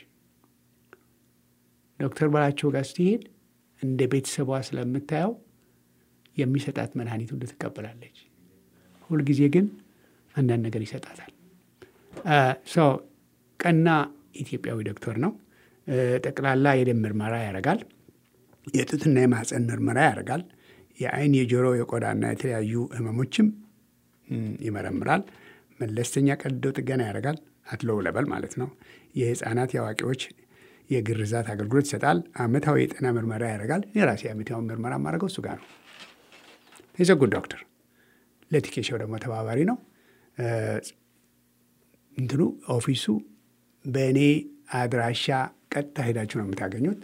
Speaker 1: ዶክተር በላቸው ጋር ስትሄድ እንደ ቤተሰቧ ስለምታየው የሚሰጣት መድኃኒት ሁሉ ትቀበላለች። ሁልጊዜ ግን አንዳንድ ነገር ይሰጣታል። ሰው ቀና ኢትዮጵያዊ ዶክተር ነው። ጠቅላላ የደም ምርመራ ያደርጋል። የጡትና የማህፀን ምርመራ ያደርጋል። የአይን፣ የጆሮ፣ የቆዳና የተለያዩ ህመሞችም ይመረምራል። መለስተኛ ቀዶ ጥገና ያደርጋል። አትሎው ለበል ማለት ነው። የህፃናት የአዋቂዎች የግርዛት አገልግሎት ይሰጣል። አመታዊ የጤና ምርመራ ያደርጋል። የራሴ አመታዊ ምርመራ ማድረገው እሱ ጋር ነው። የዘጉድ ዶክተር ለቲኬሻው ደግሞ ተባባሪ ነው። እንትኑ ኦፊሱ በእኔ አድራሻ ቀጥታ ሄዳችሁ ነው የምታገኙት።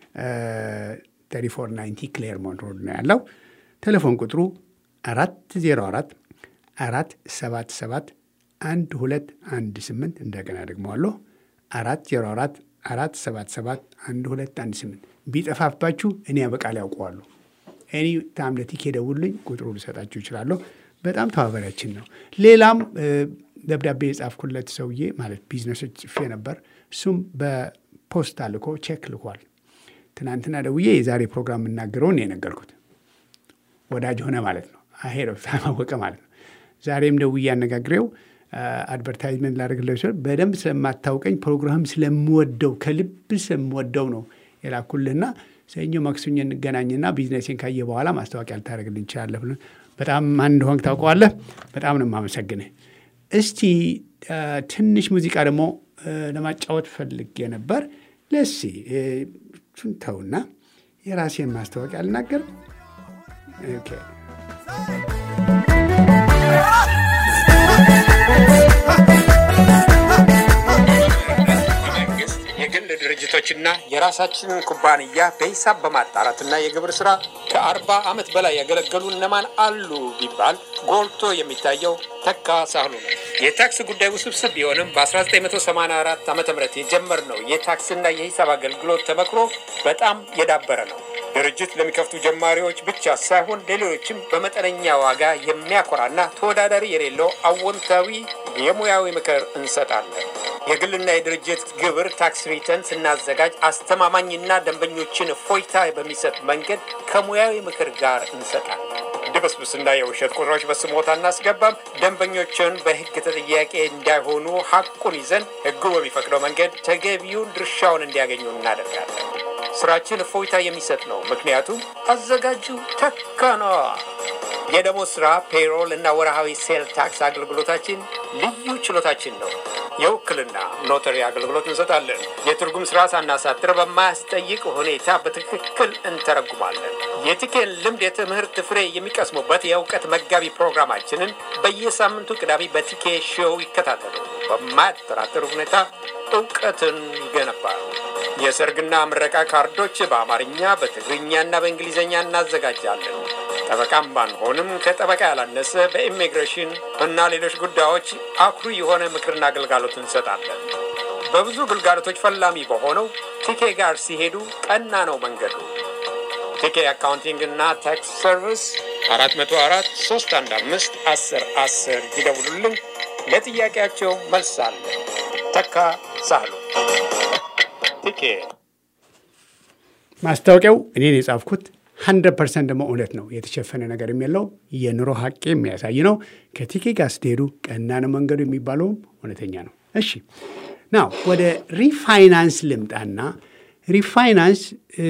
Speaker 1: ተሪፎር ናይንቲ ክሌርሞንት ሮድ ነው ያለው። ቴሌፎን ቁጥሩ አራት ዜሮ አራት አራት ሰባት ሰባት አንድ ሁለት አንድ ስምንት እንደገና ደግመዋለሁ አራት ዜሮ አራት አራት ሰባት ሰባት አንድ ሁለት አንድ ስምንት ቢጠፋባችሁ እኔ በቃል ያውቀዋለሁ። ኤኒ ታም ለቲኬ ደውሉኝ፣ ቁጥሩ ልሰጣችሁ ይችላለሁ። በጣም ተባባሪያችን ነው። ሌላም ደብዳቤ የጻፍኩለት ሰውዬ ማለት ቢዝነሶች ጽፌ ነበር። እሱም በፖስታ ልኮ ቼክ ልኳል። ትናንትና ደውዬ የዛሬ ፕሮግራም የምናገረውን የነገርኩት ወዳጅ ሆነ ማለት ነው። አሄድ ኦፍ ታይም አወቀ ማለት ነው። ዛሬም ደውዬ አነጋግሬው አድቨርታይዝመንት ላደርግለው ሲሆን በደንብ ስለማታውቀኝ ፕሮግራም ስለምወደው ከልብ ስለምወደው ነው የላኩልህና ሰኞ ማክሰኞ እንገናኝና ቢዝነሴን ካየ በኋላ ማስታወቂያ ልታደርግልኝ እንችላለህ ብሎ በጣም ማን እንደሆንክ ታውቀዋለህ። በጣም ነው የማመሰግንህ። እስቲ ትንሽ ሙዚቃ ደግሞ ለማጫወት ፈልጌ ነበር። ለሲ እሱን ተውና የራሴን ማስታወቂያ ልናገር። ኦኬ
Speaker 5: መንግስት የግል ድርጅቶችና የራሳችንን ኩባንያ በሂሳብ በማጣራትና የግብር ስራ ከአርባ ዓመት በላይ ያገለገሉ እነማን አሉ ቢባል ጎልቶ የሚታየው ተካ ሳህሉ ነው። የታክስ ጉዳይ ውስብስብ ቢሆንም በ1984 ዓ ም የጀመርነው የታክስና የሂሳብ አገልግሎት ተመክሮ በጣም የዳበረ ነው። ድርጅት ለሚከፍቱ ጀማሪዎች ብቻ ሳይሆን ለሌሎችም በመጠነኛ ዋጋ የሚያኮራና ተወዳዳሪ የሌለው አዎንታዊ የሙያዊ ምክር እንሰጣለን። የግልና የድርጅት ግብር ታክስ ሪተርን ስናዘጋጅ አስተማማኝና ደንበኞችን እፎይታ በሚሰጥ መንገድ ከሙያዊ ምክር ጋር እንሰጣለን። ድብስብስና የውሸት ቁጥሮች በስሞታ እናስገባም። ደንበኞችን በሕግ ተጠያቂ እንዳይሆኑ ሐቁን ይዘን ሕጉ በሚፈቅደው መንገድ ተገቢውን ድርሻውን እንዲያገኙ እናደርጋለን። ስራችን እፎይታ የሚሰጥ ነው። ምክንያቱም አዘጋጁ ተካ ነዋ። የደሞዝ ስራ፣ ፔሮል እና ወርሃዊ ሴል ታክስ አገልግሎታችን ልዩ ችሎታችን ነው። የውክልና ኖተሪ አገልግሎት እንሰጣለን። የትርጉም ስራ ሳናሳጥር በማያስጠይቅ ሁኔታ በትክክል እንተረጉማለን። የቲኬን ልምድ የትምህርት ፍሬ የሚቀስሙበት የእውቀት መጋቢ ፕሮግራማችንን በየሳምንቱ ቅዳሜ በቲኬ ሾው ይከታተሉ። በማያጠራጥር ሁኔታ እውቀትን ይገነባሉ። የሰርግና ምረቃ ካርዶች በአማርኛ በትግርኛና በእንግሊዝኛ እናዘጋጃለን። ጠበቃም ባንሆንም ከጠበቃ ያላነሰ በኢሚግሬሽን እና ሌሎች ጉዳዮች አኩሪ የሆነ ምክርና አገልጋሎት እንሰጣለን። በብዙ ግልጋሎቶች ፈላሚ በሆነው ቲኬ ጋር ሲሄዱ ቀና ነው መንገዱ። ቲኬ አካውንቲንግ እና ታክስ ሰርቪስ አራት መቶ አራት ሶስት አንድ አምስት አስር አስር ይደውሉልን። ለጥያቄያቸው መልስ አለ። ተካ ሳህሉ ቲኬ
Speaker 1: ማስታወቂያው እኔን የጻፍኩት ሀንድረድ ፐርሰንት ደግሞ እውነት ነው። የተሸፈነ ነገር የለው የኑሮ ሀቅ የሚያሳይ ነው። ከቲኬ ጋር ስትሄዱ ቀና ነው መንገዱ የሚባለውም እውነተኛ ነው። እሺ ናው ወደ ሪፋይናንስ ልምጣና ሪፋይናንስ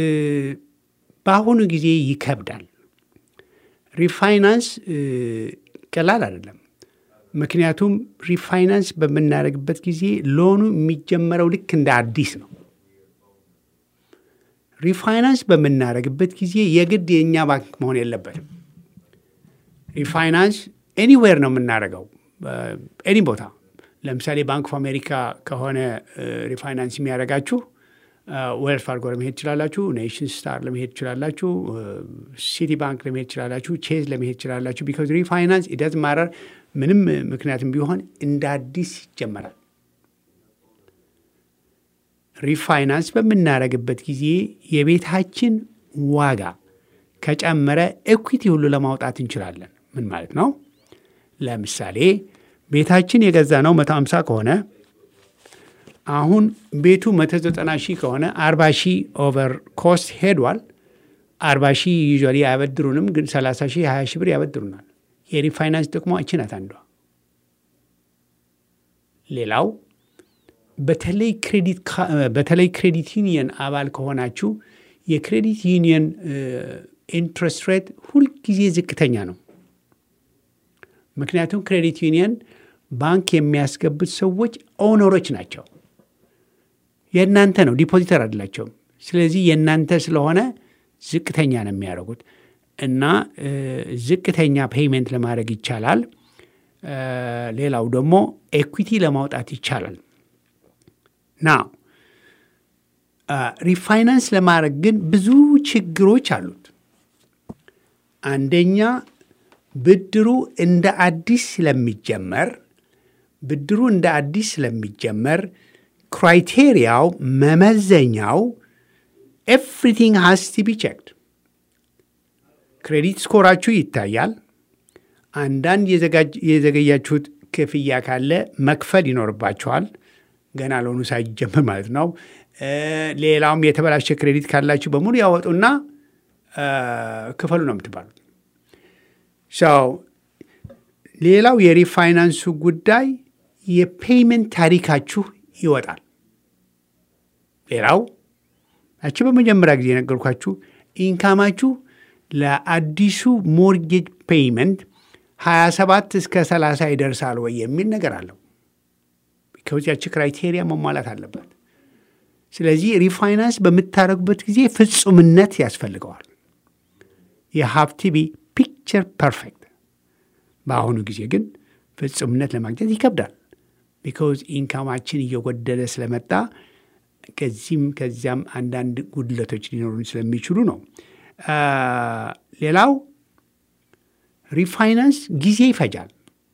Speaker 1: በአሁኑ ጊዜ ይከብዳል። ሪፋይናንስ ቀላል አይደለም። ምክንያቱም ሪፋይናንስ በምናደርግበት ጊዜ ሎኑ የሚጀመረው ልክ እንደ አዲስ ነው። ሪፋይናንስ በምናደርግበት ጊዜ የግድ የእኛ ባንክ መሆን የለበትም። ሪፋይናንስ ኤኒዌር ነው የምናደርገው፣ ኤኒ ቦታ። ለምሳሌ ባንክ ኦፍ አሜሪካ ከሆነ ሪፋይናንስ የሚያደርጋችሁ ዌልስ ፋርጎ ለመሄድ ትችላላችሁ፣ ኔሽን ስታር ለመሄድ ትችላላችሁ፣ ሲቲ ባንክ ለመሄድ ትችላላችሁ፣ ቼዝ ለመሄድ ትችላላችሁ። ቢካዝ ሪፋይናንስ ኢደዝ ማረር ምንም ምክንያትም ቢሆን እንደ አዲስ ይጀመራል። ሪፋይናንስ በምናደርግበት ጊዜ የቤታችን ዋጋ ከጨመረ ኤኩዊቲ ሁሉ ለማውጣት እንችላለን። ምን ማለት ነው? ለምሳሌ ቤታችን የገዛ ነው መቶ ሃምሳ ከሆነ አሁን ቤቱ መቶ ዘጠና ሺህ ከሆነ አርባ ሺህ ኦቨር ኮስት ሄዷል። አርባ ሺህ ዩዥዋሊ አያበድሩንም፣ ግን ሰላሳ ሺህ ሀያ ሺህ ብር ያበድሩናል። የሪፋይናንስ ጥቅሟ እቺ ናት አንዷ። ሌላው በተለይ ክሬዲት ዩኒየን አባል ከሆናችሁ የክሬዲት ዩኒየን ኢንትረስት ሬት ሁልጊዜ ዝቅተኛ ነው። ምክንያቱም ክሬዲት ዩኒየን ባንክ የሚያስገቡት ሰዎች ኦነሮች ናቸው። የእናንተ ነው፣ ዲፖዚተር አይደላቸውም። ስለዚህ የእናንተ ስለሆነ ዝቅተኛ ነው የሚያደርጉት እና ዝቅተኛ ፔይመንት ለማድረግ ይቻላል። ሌላው ደግሞ ኤኩዊቲ ለማውጣት ይቻላል። ና ሪፋይናንስ ለማድረግ ግን ብዙ ችግሮች አሉት። አንደኛ ብድሩ እንደ አዲስ ስለሚጀመር ብድሩ እንደ አዲስ ስለሚጀመር ክራይቴሪያው መመዘኛው ኤቭሪቲንግ ሃስ ቱ ቢ ቼክድ። ክሬዲት ስኮራችሁ ይታያል። አንዳንድ የዘገያችሁት ክፍያ ካለ መክፈል ይኖርባቸዋል። ገና ለሆኑ ሳይጀምር ማለት ነው። ሌላውም የተበላሸ ክሬዲት ካላችሁ በሙሉ ያወጡና ክፈሉ ነው የምትባሉት። ሰው ሌላው የሪፋይናንሱ ጉዳይ የፔይመንት ታሪካችሁ ይወጣል። ሌላው ያቺ በመጀመሪያ ጊዜ የነገርኳችሁ ኢንካማችሁ ለአዲሱ ሞርጌጅ ፔይመንት 27 እስከ 30 ይደርሳል ወይ የሚል ነገር አለው። ከዚያች ክራይቴሪያ መሟላት አለበት። ስለዚህ ሪፋይናንስ በምታደርጉበት ጊዜ ፍጹምነት ያስፈልገዋል። የሀብት ቢ ፒክቸር ፐርፌክት። በአሁኑ ጊዜ ግን ፍጹምነት ለማግኘት ይከብዳል። ቢካውዝ ኢንካማችን እየጎደለ ስለመጣ ከዚህም ከዚያም አንዳንድ ጉድለቶች ሊኖሩን ስለሚችሉ ነው። ሌላው ሪፋይናንስ ጊዜ ይፈጃል።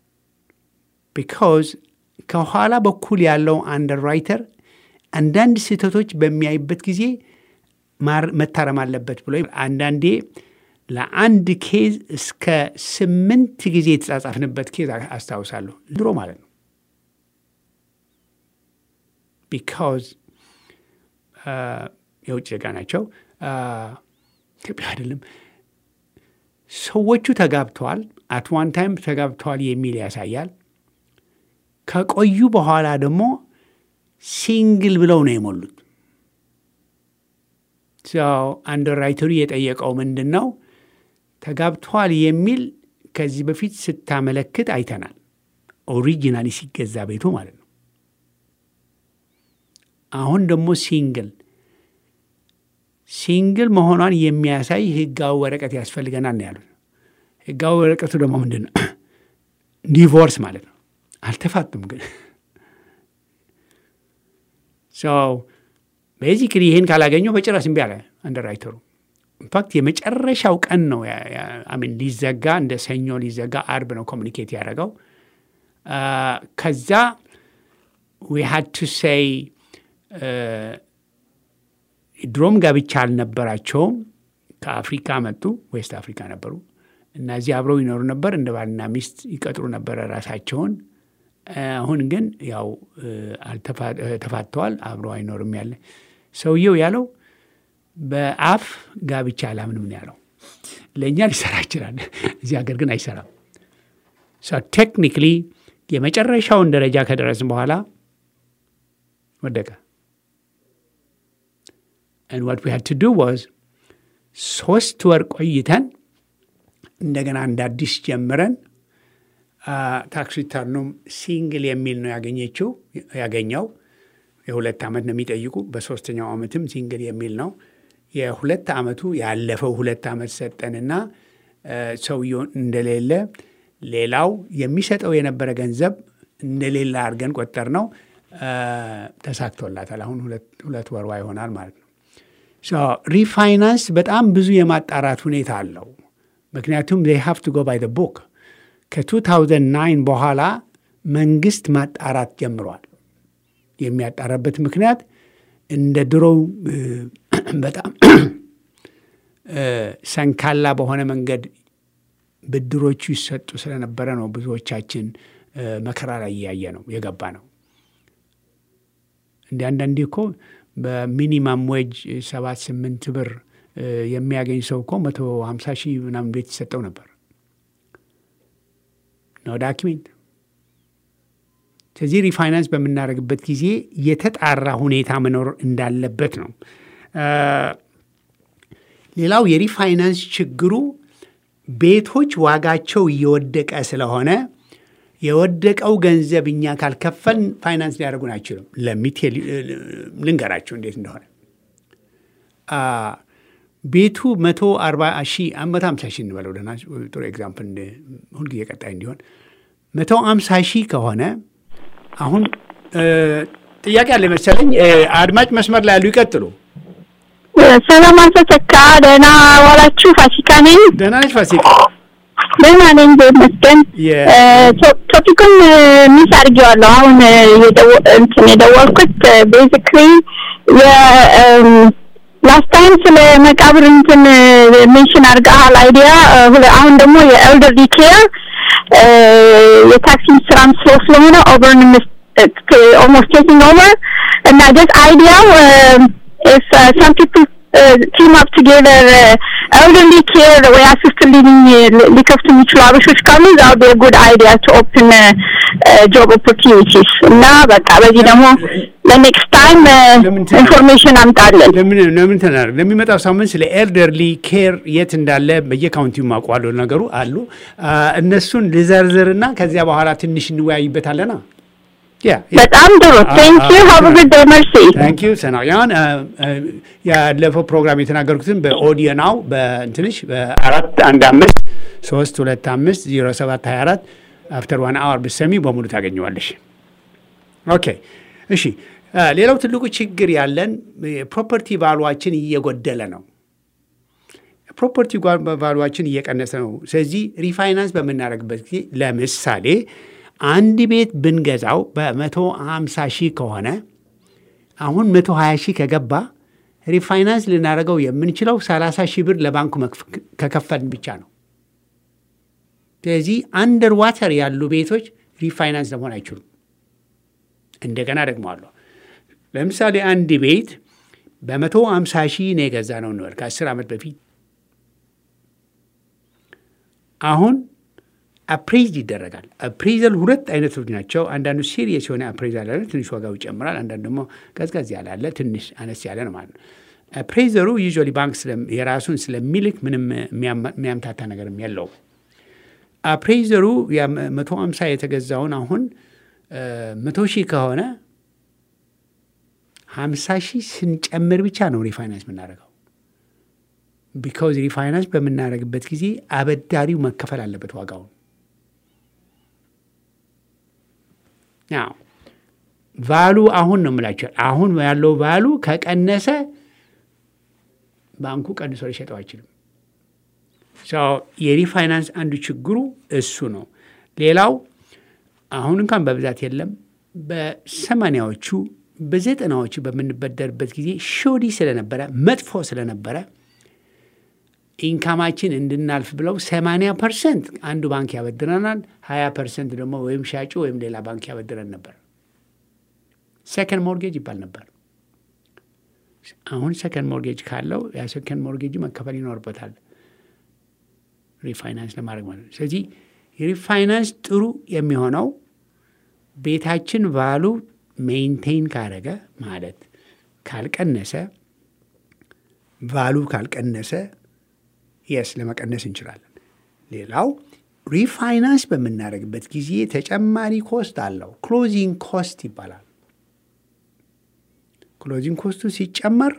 Speaker 1: ቢካውዝ ከኋላ በኩል ያለው አንደርራይተር አንዳንድ ስህተቶች በሚያይበት ጊዜ መታረም አለበት ብሎ አንዳንዴ ለአንድ ኬዝ እስከ ስምንት ጊዜ የተጻጻፍንበት ኬዝ አስታውሳለሁ። ድሮ ማለት ነው። ቢካውዝ የውጭ ዜጋ ናቸው፣ ኢትዮጵያ አይደለም። ሰዎቹ ተጋብተዋል፣ አት ዋን ታይም ተጋብተዋል የሚል ያሳያል። ከቆዩ በኋላ ደግሞ ሲንግል ብለው ነው የሞሉት። ሰው አንደርራይተሩ የጠየቀው ምንድን ነው? ተጋብተዋል የሚል ከዚህ በፊት ስታመለክት አይተናል። ኦሪጂናሊ ሲገዛ ቤቱ ማለት ነው። አሁን ደግሞ ሲንግል ሲንግል መሆኗን የሚያሳይ ህጋዊ ወረቀት ያስፈልገናል ነው ያሉት። ህጋዊ ወረቀቱ ደግሞ ምንድን ነው? ዲቮርስ ማለት ነው። አልተፋቱም ግን ሰው ቤዚክሊ ይህን ካላገኘው በጭራሽ እምቢ አለ አንደርራይተሩ። ኢንፋክት የመጨረሻው ቀን ነው ሚን ሊዘጋ እንደ ሰኞ ሊዘጋ አርብ ነው ኮሚኒኬት ያደረገው። ከዛ ዊ ሃድ ቱ ሴይ ድሮም ጋብቻ አልነበራቸውም። ከአፍሪካ መጡ፣ ዌስት አፍሪካ ነበሩ እና እዚህ አብረው ይኖሩ ነበር። እንደ ባልና ሚስት ይቀጥሩ ነበረ ራሳቸውን። አሁን ግን ያው ተፋተዋል፣ አብረው አይኖርም ያለ ሰውየው ያለው በአፍ ጋብቻ አላምንም ነው ያለው። ለእኛ ሊሰራ ይችላል፣ እዚህ ሀገር ግን አይሰራም። ቴክኒክሊ የመጨረሻውን ደረጃ ከደረስን በኋላ ወደቀ። and what we had to do was ሶስት ወር ቆይተን እንደገና እንደ አዲስ ጀምረን ታክስ ሪተርኑም ሲንግል የሚል ነው ያገኘችው ያገኘው። የሁለት ዓመት ነው የሚጠይቁ። በሶስተኛው ዓመትም ሲንግል የሚል ነው። የሁለት ዓመቱ ያለፈው ሁለት ዓመት ሰጠንና ሰውየው እንደሌለ ሌላው የሚሰጠው የነበረ ገንዘብ እንደሌለ አድርገን ቆጠር ነው። ተሳክቶላታል። አሁን ሁለት ወርዋ ይሆናል ማለት ነው። ሪፋይናንስ በጣም ብዙ የማጣራት ሁኔታ አለው። ምክንያቱም ዜይ ሃቭ ቱ ጎ ባይ ዘ ቡክ ከ2009 በኋላ መንግስት ማጣራት ጀምሯል። የሚያጣራበት ምክንያት እንደ ድሮው በጣም ሰንካላ በሆነ መንገድ ብድሮቹ ይሰጡ ስለነበረ ነው ብዙዎቻችን መከራ ላይ እያየ ነው የገባ ነው። እንዲ አንዳንዴ እኮ በሚኒማም ዌጅ ሰባት ስምንት ብር የሚያገኝ ሰው እኮ መቶ ሀምሳ ሺህ ምናምን ቤት ይሰጠው ነበር ነው ዳኪሜንት። ስለዚህ ሪፋይናንስ በምናደርግበት ጊዜ የተጣራ ሁኔታ መኖር እንዳለበት ነው። ሌላው የሪፋይናንስ ችግሩ ቤቶች ዋጋቸው እየወደቀ ስለሆነ የወደቀው ገንዘብ እኛ ካልከፈልን ፋይናንስ ሊያደርጉን አይችሉም። ለሚቴ ልንገራቸው እንዴት እንደሆነ ቤቱ መቶ አርባ ሺህ መቶ ሀምሳ ሺህ እንበለው ደህና ጥሩ ኤግዛምፕል ሁልጊዜ ቀጣይ እንዲሆን መቶ ሀምሳ ሺህ ከሆነ አሁን ጥያቄ አለ መሰለኝ። አድማጭ መስመር ላይ ያሉ ይቀጥሉ።
Speaker 6: ሰላም አቶ ተካ፣ ደህና ዋላችሁ? ፋሲካ ነኝ።
Speaker 1: ደህና ነች ፋሲካ?
Speaker 6: ደህና ነኝ ይመስገን። ቶፒኩን ሚስ አድርጌዋለሁ። አሁን እንትን የደወልኩት ቤዚክሊ ላስት ታይም ስለ መቃብር እንትን ሜንሽን አድርገሃል አይዲያ። አሁን ደግሞ የኤልደርሊ ኬር የታክሲ ስራም ስሎ ስለሆነ ኦቨርን ኦልሞስት ቴኪንግ ኦቨር እና ጀስት አይዲያው if uh, some people uh, team up together uh, elderly care ወይ assisted living uh, ሊከፍቱ የሚችሉ አበሾች ካሉ that would be a good idea to open uh, uh, job opportunities እና በቃ በዚህ ደግሞ ለኔክስት ታይም
Speaker 1: ለምን ትላለህ?
Speaker 6: ኢንፎርሜሽን አምጣለን
Speaker 1: ለምን ለምን ተናደርግ ለሚመጣው ሳምንት ስለ ኤልደርሊ ኬር የት እንዳለ በየካውንቲው ማውቋሉ ነገሩ አሉ አ፣ እነሱን ልዘርዝርና ከዚያ በኋላ ትንሽ እንወያይበታለና ያ
Speaker 6: በጣም ጥሩ ቴንክ ዩ ሃቭ ጉድ ዴይ መርሲ
Speaker 1: ታንክ ዩ ሰናያን ያለፈው ፕሮግራም የተናገርኩትን በኦዲዮ ናው በእንትንሽ በአራት አንድ አምስት ሶስት ሁለት አምስት ዜሮ ሰባት ሀያ አራት አፍተር ዋን አወር ብሰሚ በሙሉ ታገኘዋለሽ። ኦኬ እሺ። አ፣ ሌላው ትልቁ ችግር ያለን የፕሮፐርቲ ቫሉዋችን እየጎደለ ነው። ፕሮፐርቲ ቫሉዋችን እየቀነሰ ነው። ስለዚህ ሪፋይናንስ በምናደርግበት ጊዜ ለምሳሌ አንድ ቤት ብንገዛው በመቶ ሀምሳ ሺህ ከሆነ አሁን መቶ ሀያ ሺህ ከገባ ሪፋይናንስ ልናደርገው የምንችለው ሰላሳ ሺህ ብር ለባንኩ መክፍ- ከከፈልን ብቻ ነው። ስለዚህ አንደር ዋተር ያሉ ቤቶች ሪፋይናንስ ለመሆን አይችሉም። እንደገና ደግመዋለሁ። ለምሳሌ አንድ ቤት በመቶ ሀምሳ ሺህ ነው የገዛ ነው እንበል ከአስር ዓመት በፊት አሁን አፕሬዝ ይደረጋል። አፕሬዘል ሁለት አይነቶች ናቸው። አንዳንዱ ሲሪየስ የሆነ አፕሬዛል አለ፣ ትንሽ ዋጋው ይጨምራል። አንዳንዱ ደግሞ ቀዝቀዝ ያለ አለ፣ ትንሽ አነስ ያለ ነው ማለት ነው። አፕሬዘሩ ዩዥዋሊ ባንክ ስለም- የራሱን ስለሚልክ ምንም የሚያማ- የሚያምታታ ነገርም የለውም። አፕሬዘሩ መቶ ሃምሳ የተገዛውን አሁን መቶ ሺህ ከሆነ ሀምሳ ሺህ ስንጨምር ብቻ ነው ሪፋይናንስ የምናደርገው። ቢካውዝ ሪፋይናንስ በምናደርግበት ጊዜ አበዳሪው መከፈል አለበት ዋጋውን። ያው ቫሉ አሁን ነው የምላቸው። አሁን ያለው ቫሉ ከቀነሰ ባንኩ ቀንሶ ሊሸጠው አይችልም። ሰው የሪፋይናንስ አንዱ ችግሩ እሱ ነው። ሌላው አሁን እንኳን በብዛት የለም። በሰማንያዎቹ በዘጠናዎቹ በምንበደርበት ጊዜ ሾዲ ስለነበረ መጥፎ ስለነበረ ኢንካማችን እንድናልፍ ብለው 80 ፐርሰንት አንዱ ባንክ ያበድረናል፣ 20 ፐርሰንት ደግሞ ወይም ሻጩ ወይም ሌላ ባንክ ያበድረን ነበር። ሰከንድ ሞርጌጅ ይባል ነበር። አሁን ሰከንድ ሞርጌጅ ካለው ያ ሰከንድ ሞርጌጅ መከፈል ይኖርበታል ሪፋይናንስ ለማድረግ ማለት ነው። ስለዚህ የሪፋይናንስ ጥሩ የሚሆነው ቤታችን ቫሉ ሜይንቴይን ካረገ ማለት ካልቀነሰ ቫሉ ካልቀነሰ የስ ለመቀነስ እንችላለን። ሌላው ሪፋይናንስ በምናደርግበት ጊዜ ተጨማሪ ኮስት አለው። ክሎዚንግ ኮስት ይባላል። ክሎዚንግ ኮስቱ ሲጨመር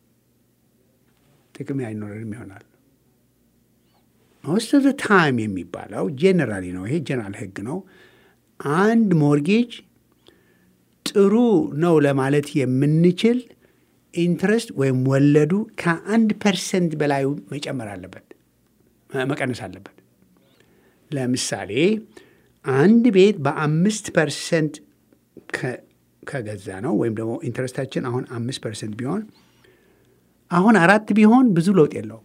Speaker 1: ጥቅም አይኖረንም ይሆናል። ሞስት ኦፍ ታይም የሚባለው ጄኔራሊ ነው። ይሄ ጄኔራል ህግ ነው። አንድ ሞርጌጅ ጥሩ ነው ለማለት የምንችል ኢንትረስት ወይም ወለዱ ከአንድ ፐርሰንት በላይ መጨመር አለበት መቀነስ አለበት። ለምሳሌ አንድ ቤት በአምስት ፐርሰንት ከገዛ ነው ወይም ደግሞ ኢንትረስታችን አሁን አምስት ፐርሰንት ቢሆን አሁን አራት ቢሆን ብዙ ለውጥ የለውም።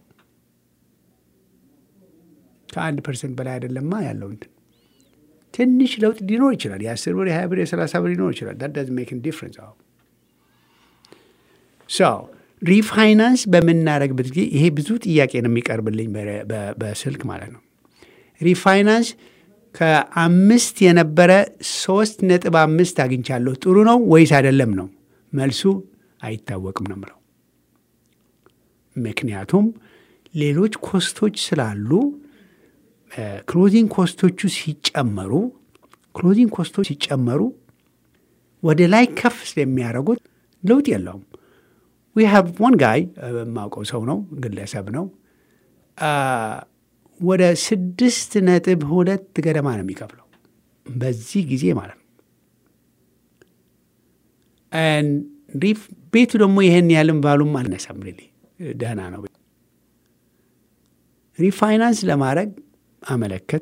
Speaker 1: ከአንድ ፐርሰንት በላይ አይደለማ ያለው እንትን ትንሽ ለውጥ ሊኖር ይችላል። የአስር ብር የሀያ ብር የሰላሳ ብር ሊኖር ይችላል። ዳት ዳዝ ሜክ ዲፍረንስ አሁ ሰው ሪፋይናንስ በምናደርግበት ጊዜ ይሄ ብዙ ጥያቄ ነው የሚቀርብልኝ በስልክ ማለት ነው። ሪፋይናንስ ከአምስት የነበረ ሶስት ነጥብ አምስት አግኝቻለሁ ጥሩ ነው ወይስ አይደለም ነው መልሱ አይታወቅም ነው ምለው። ምክንያቱም ሌሎች ኮስቶች ስላሉ ክሎዚንግ ኮስቶቹ ሲጨመሩ ክሎዚንግ ኮስቶች ሲጨመሩ ወደ ላይ ከፍ ስለሚያደርጉት ለውጥ የለውም። ዊ ሃቭ ዋን ጋይ የማውቀው ሰው ነው፣ ግለሰብ ነው። ወደ ስድስት ነጥብ ሁለት ገደማ ነው የሚከፍለው በዚህ ጊዜ ማለት ነው። ቤቱ ደግሞ ይህን ያህልም ባሉም አልነሳም። ሪሊ ደህና ነው። ሪፋይናንስ ለማድረግ አመለከት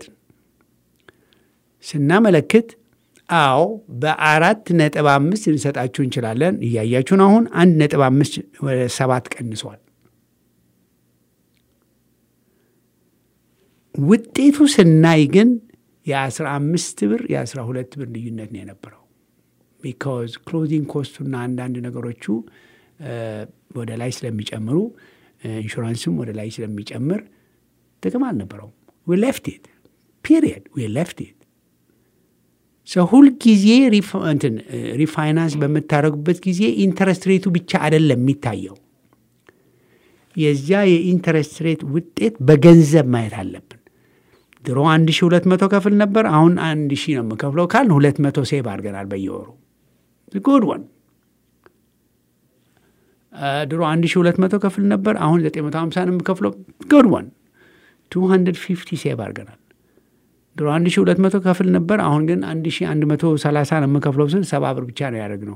Speaker 1: ስናመለክት አዎ በአራት ነጥብ አምስት ልንሰጣችሁ እንችላለን። እያያችሁን አሁን አንድ ነጥብ አምስት ወደ ሰባት ቀንሷል። ውጤቱ ስናይ ግን የአስራ አምስት ብር የአስራ ሁለት ብር ልዩነት ነው የነበረው። ቢካዝ ክሎዚንግ ኮስቱና አንዳንድ ነገሮቹ ወደ ላይ ስለሚጨምሩ ኢንሹራንስም ወደ ላይ ስለሚጨምር ጥቅም አልነበረውም። ዊ ሌፍት ኢት ፒሪየድ ዊ ሌፍት ኢት ሰው ሁልጊዜ እንትን ሪፋይናንስ በምታደርጉበት ጊዜ ኢንተረስት ሬቱ ብቻ አይደለም የሚታየው። የዚያ የኢንተረስት ሬት ውጤት በገንዘብ ማየት አለብን። ድሮ አንድ ሺ ሁለት መቶ ከፍል ነበር። አሁን አንድ ሺ ነው የምከፍለው ካልን ሁለት መቶ ሴቭ አድርገናል በየወሩ ጉድ ወን። ድሮ አንድ ሺ ሁለት መቶ ከፍል ነበር። አሁን ዘጠኝ መቶ ሀምሳ ነው የምከፍለው ጉድ ወን። ቱ ሀንድርድ ፊፍቲ ሴቭ አድርገናል። ድሮ አንድ ሺ ሁለት መቶ ከፍል ነበር። አሁን ግን አንድ ሺ አንድ መቶ ሰላሳ ነው የምከፍለው ስል ሰባ ብር ብቻ ነው ያደረግነው።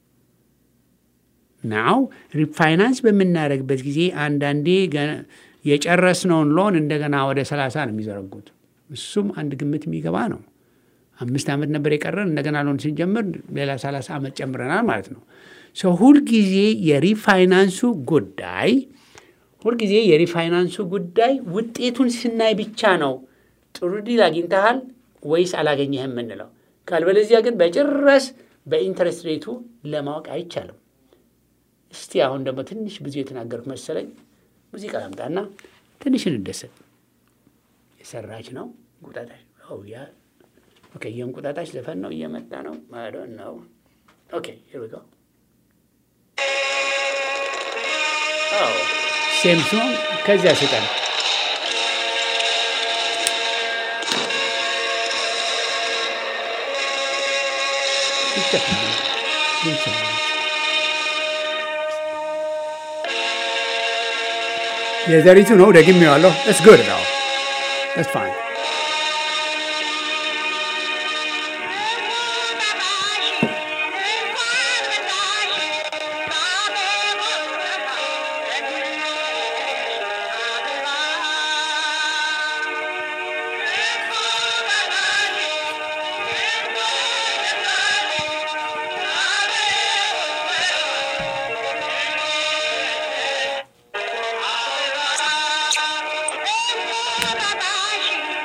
Speaker 1: ናው ሪፋይናንስ በምናደርግበት ጊዜ አንዳንዴ የጨረስነውን ሎን እንደገና ወደ ሰላሳ ነው የሚዘረጉት። እሱም አንድ ግምት የሚገባ ነው። አምስት ዓመት ነበር የቀረን እንደገና ሎን ስንጀምር ሌላ ሰላሳ ዓመት ጨምረናል ማለት ነው። ሰው ሁልጊዜ የሪፋይናንሱ ጉዳይ ሁልጊዜ የሪፋይናንሱ ጉዳይ ውጤቱን ስናይ ብቻ ነው ጥሩ ዲል አግኝተሃል ወይስ አላገኘህም የምንለው። ካልበለዚያ ግን በጭራሽ በኢንተረስት ሬቱ ለማወቅ አይቻልም። እስቲ አሁን ደግሞ ትንሽ ብዙ የተናገርኩ መሰለኝ። ሙዚቃ ላምጣና ትንሽ እንደሰት። የሰራች ነው እንቁጣጣሽ። ያ ኦኬ፣ የእንቁጣጣሽ ዘፈን ነው እየመጣ ነው። ማዶ ነው። ኦኬ ሂር ዊ ጎ ሴም ሲሆን ከዚያ ስጠን የዘሪቱ ነው ደግሜዋለሁ። ስ ጉድ ነው ስ ፋይን
Speaker 2: Bye-bye.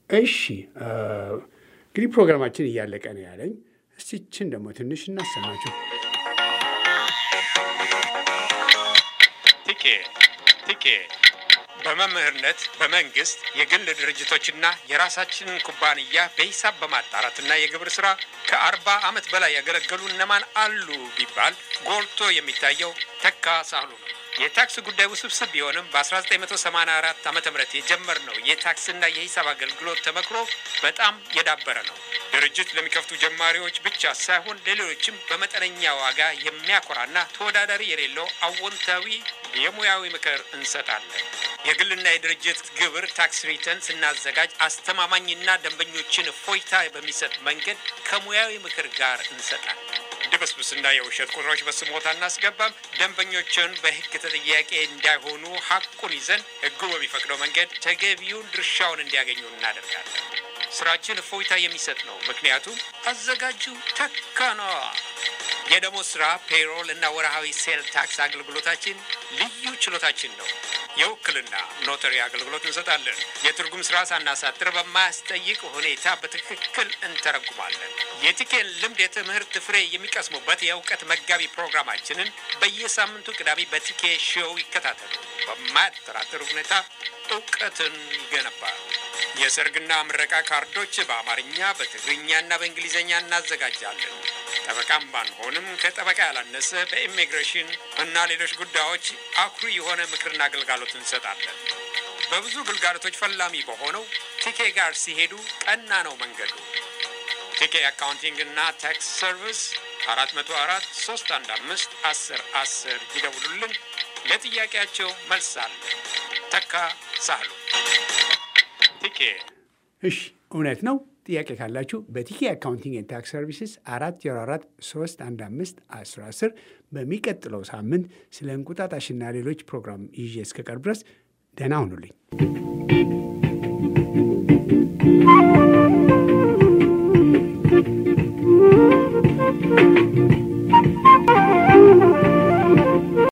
Speaker 1: እሺ እንግዲህ ፕሮግራማችን እያለቀ ነው ያለኝ። እስቲ ይችን ደግሞ ትንሽ እናሰማችሁ።
Speaker 5: ቲኬ ቲኬ በመምህርነት በመንግስት የግል ድርጅቶችና የራሳችንን ኩባንያ በሂሳብ በማጣራትና የግብር ስራ ከአርባ ዓመት በላይ ያገለገሉ እነማን አሉ ቢባል ጎልቶ የሚታየው ተካ ሳህሉ ነው። የታክስ ጉዳይ ውስብስብ ቢሆንም በ1984 ዓ ም የጀመርነው የታክስና የሂሳብ አገልግሎት ተመክሮ በጣም የዳበረ ነው። ድርጅት ለሚከፍቱ ጀማሪዎች ብቻ ሳይሆን ለሌሎችም በመጠነኛ ዋጋ የሚያኮራና ተወዳዳሪ የሌለው አዎንታዊ የሙያዊ ምክር እንሰጣለን። የግልና የድርጅት ግብር ታክስ ሪተርን ስናዘጋጅ አስተማማኝና ደንበኞችን እፎይታ በሚሰጥ መንገድ ከሙያዊ ምክር ጋር እንሰጣለን። ድብስብስና የውሸት ቁጥሮች በስሞታ እናስገባም። ደንበኞችን በሕግ ተጠያቂ እንዳይሆኑ ሐቁን ይዘን ሕጉ በሚፈቅደው መንገድ ተገቢውን ድርሻውን እንዲያገኙ እናደርጋለን። ስራችን እፎይታ የሚሰጥ ነው። ምክንያቱም አዘጋጁ ተካ ነዋ። የደሞዝ ስራ፣ ፔሮል እና ወርሃዊ ሴል ታክስ አገልግሎታችን ልዩ ችሎታችን ነው። የውክልና ኖተሪ አገልግሎት እንሰጣለን። የትርጉም ስራ ሳናሳጥር በማያስጠይቅ ሁኔታ በትክክል እንተረጉማለን። የቲኬን ልምድ የትምህርት ፍሬ የሚቀስሙበት የእውቀት መጋቢ ፕሮግራማችንን በየሳምንቱ ቅዳሜ በቲኬ ሾው ይከታተሉ። በማያጠራጥር ሁኔታ እውቀትን ይገነባል። የሰርግና ምረቃ ካርዶች በአማርኛ በትግርኛና በእንግሊዝኛ እናዘጋጃለን። ጠበቃም ባንሆንም ከጠበቃ ያላነሰ በኢሚግሬሽን እና ሌሎች ጉዳዮች አኩሪ የሆነ ምክርና አገልጋሎት እንሰጣለን። በብዙ ግልጋሎቶች ፈላሚ በሆነው ቲኬ ጋር ሲሄዱ ቀና ነው መንገዱ። ቲኬ አካውንቲንግ እና ታክስ ሰርቪስ አራት መቶ አራት ሶስት አንድ አምስት አስር አስር ይደውሉልን። ለጥያቄያቸው መልስ አለ። ተካ ሳህሉ ቲኬ
Speaker 1: እሺ እውነት ነው። ጥያቄ ካላችሁ በቲኬ አካውንቲንግ ኤንድ ታክስ ሰርቪስስ አራት ዜሮ አራት ሶስት አንድ አምስት አስር አስር በሚቀጥለው ሳምንት ስለ እንቁጣጣሽና ሌሎች ፕሮግራም ይዤ እስከቀርብ ድረስ ደህና ሁኑልኝ።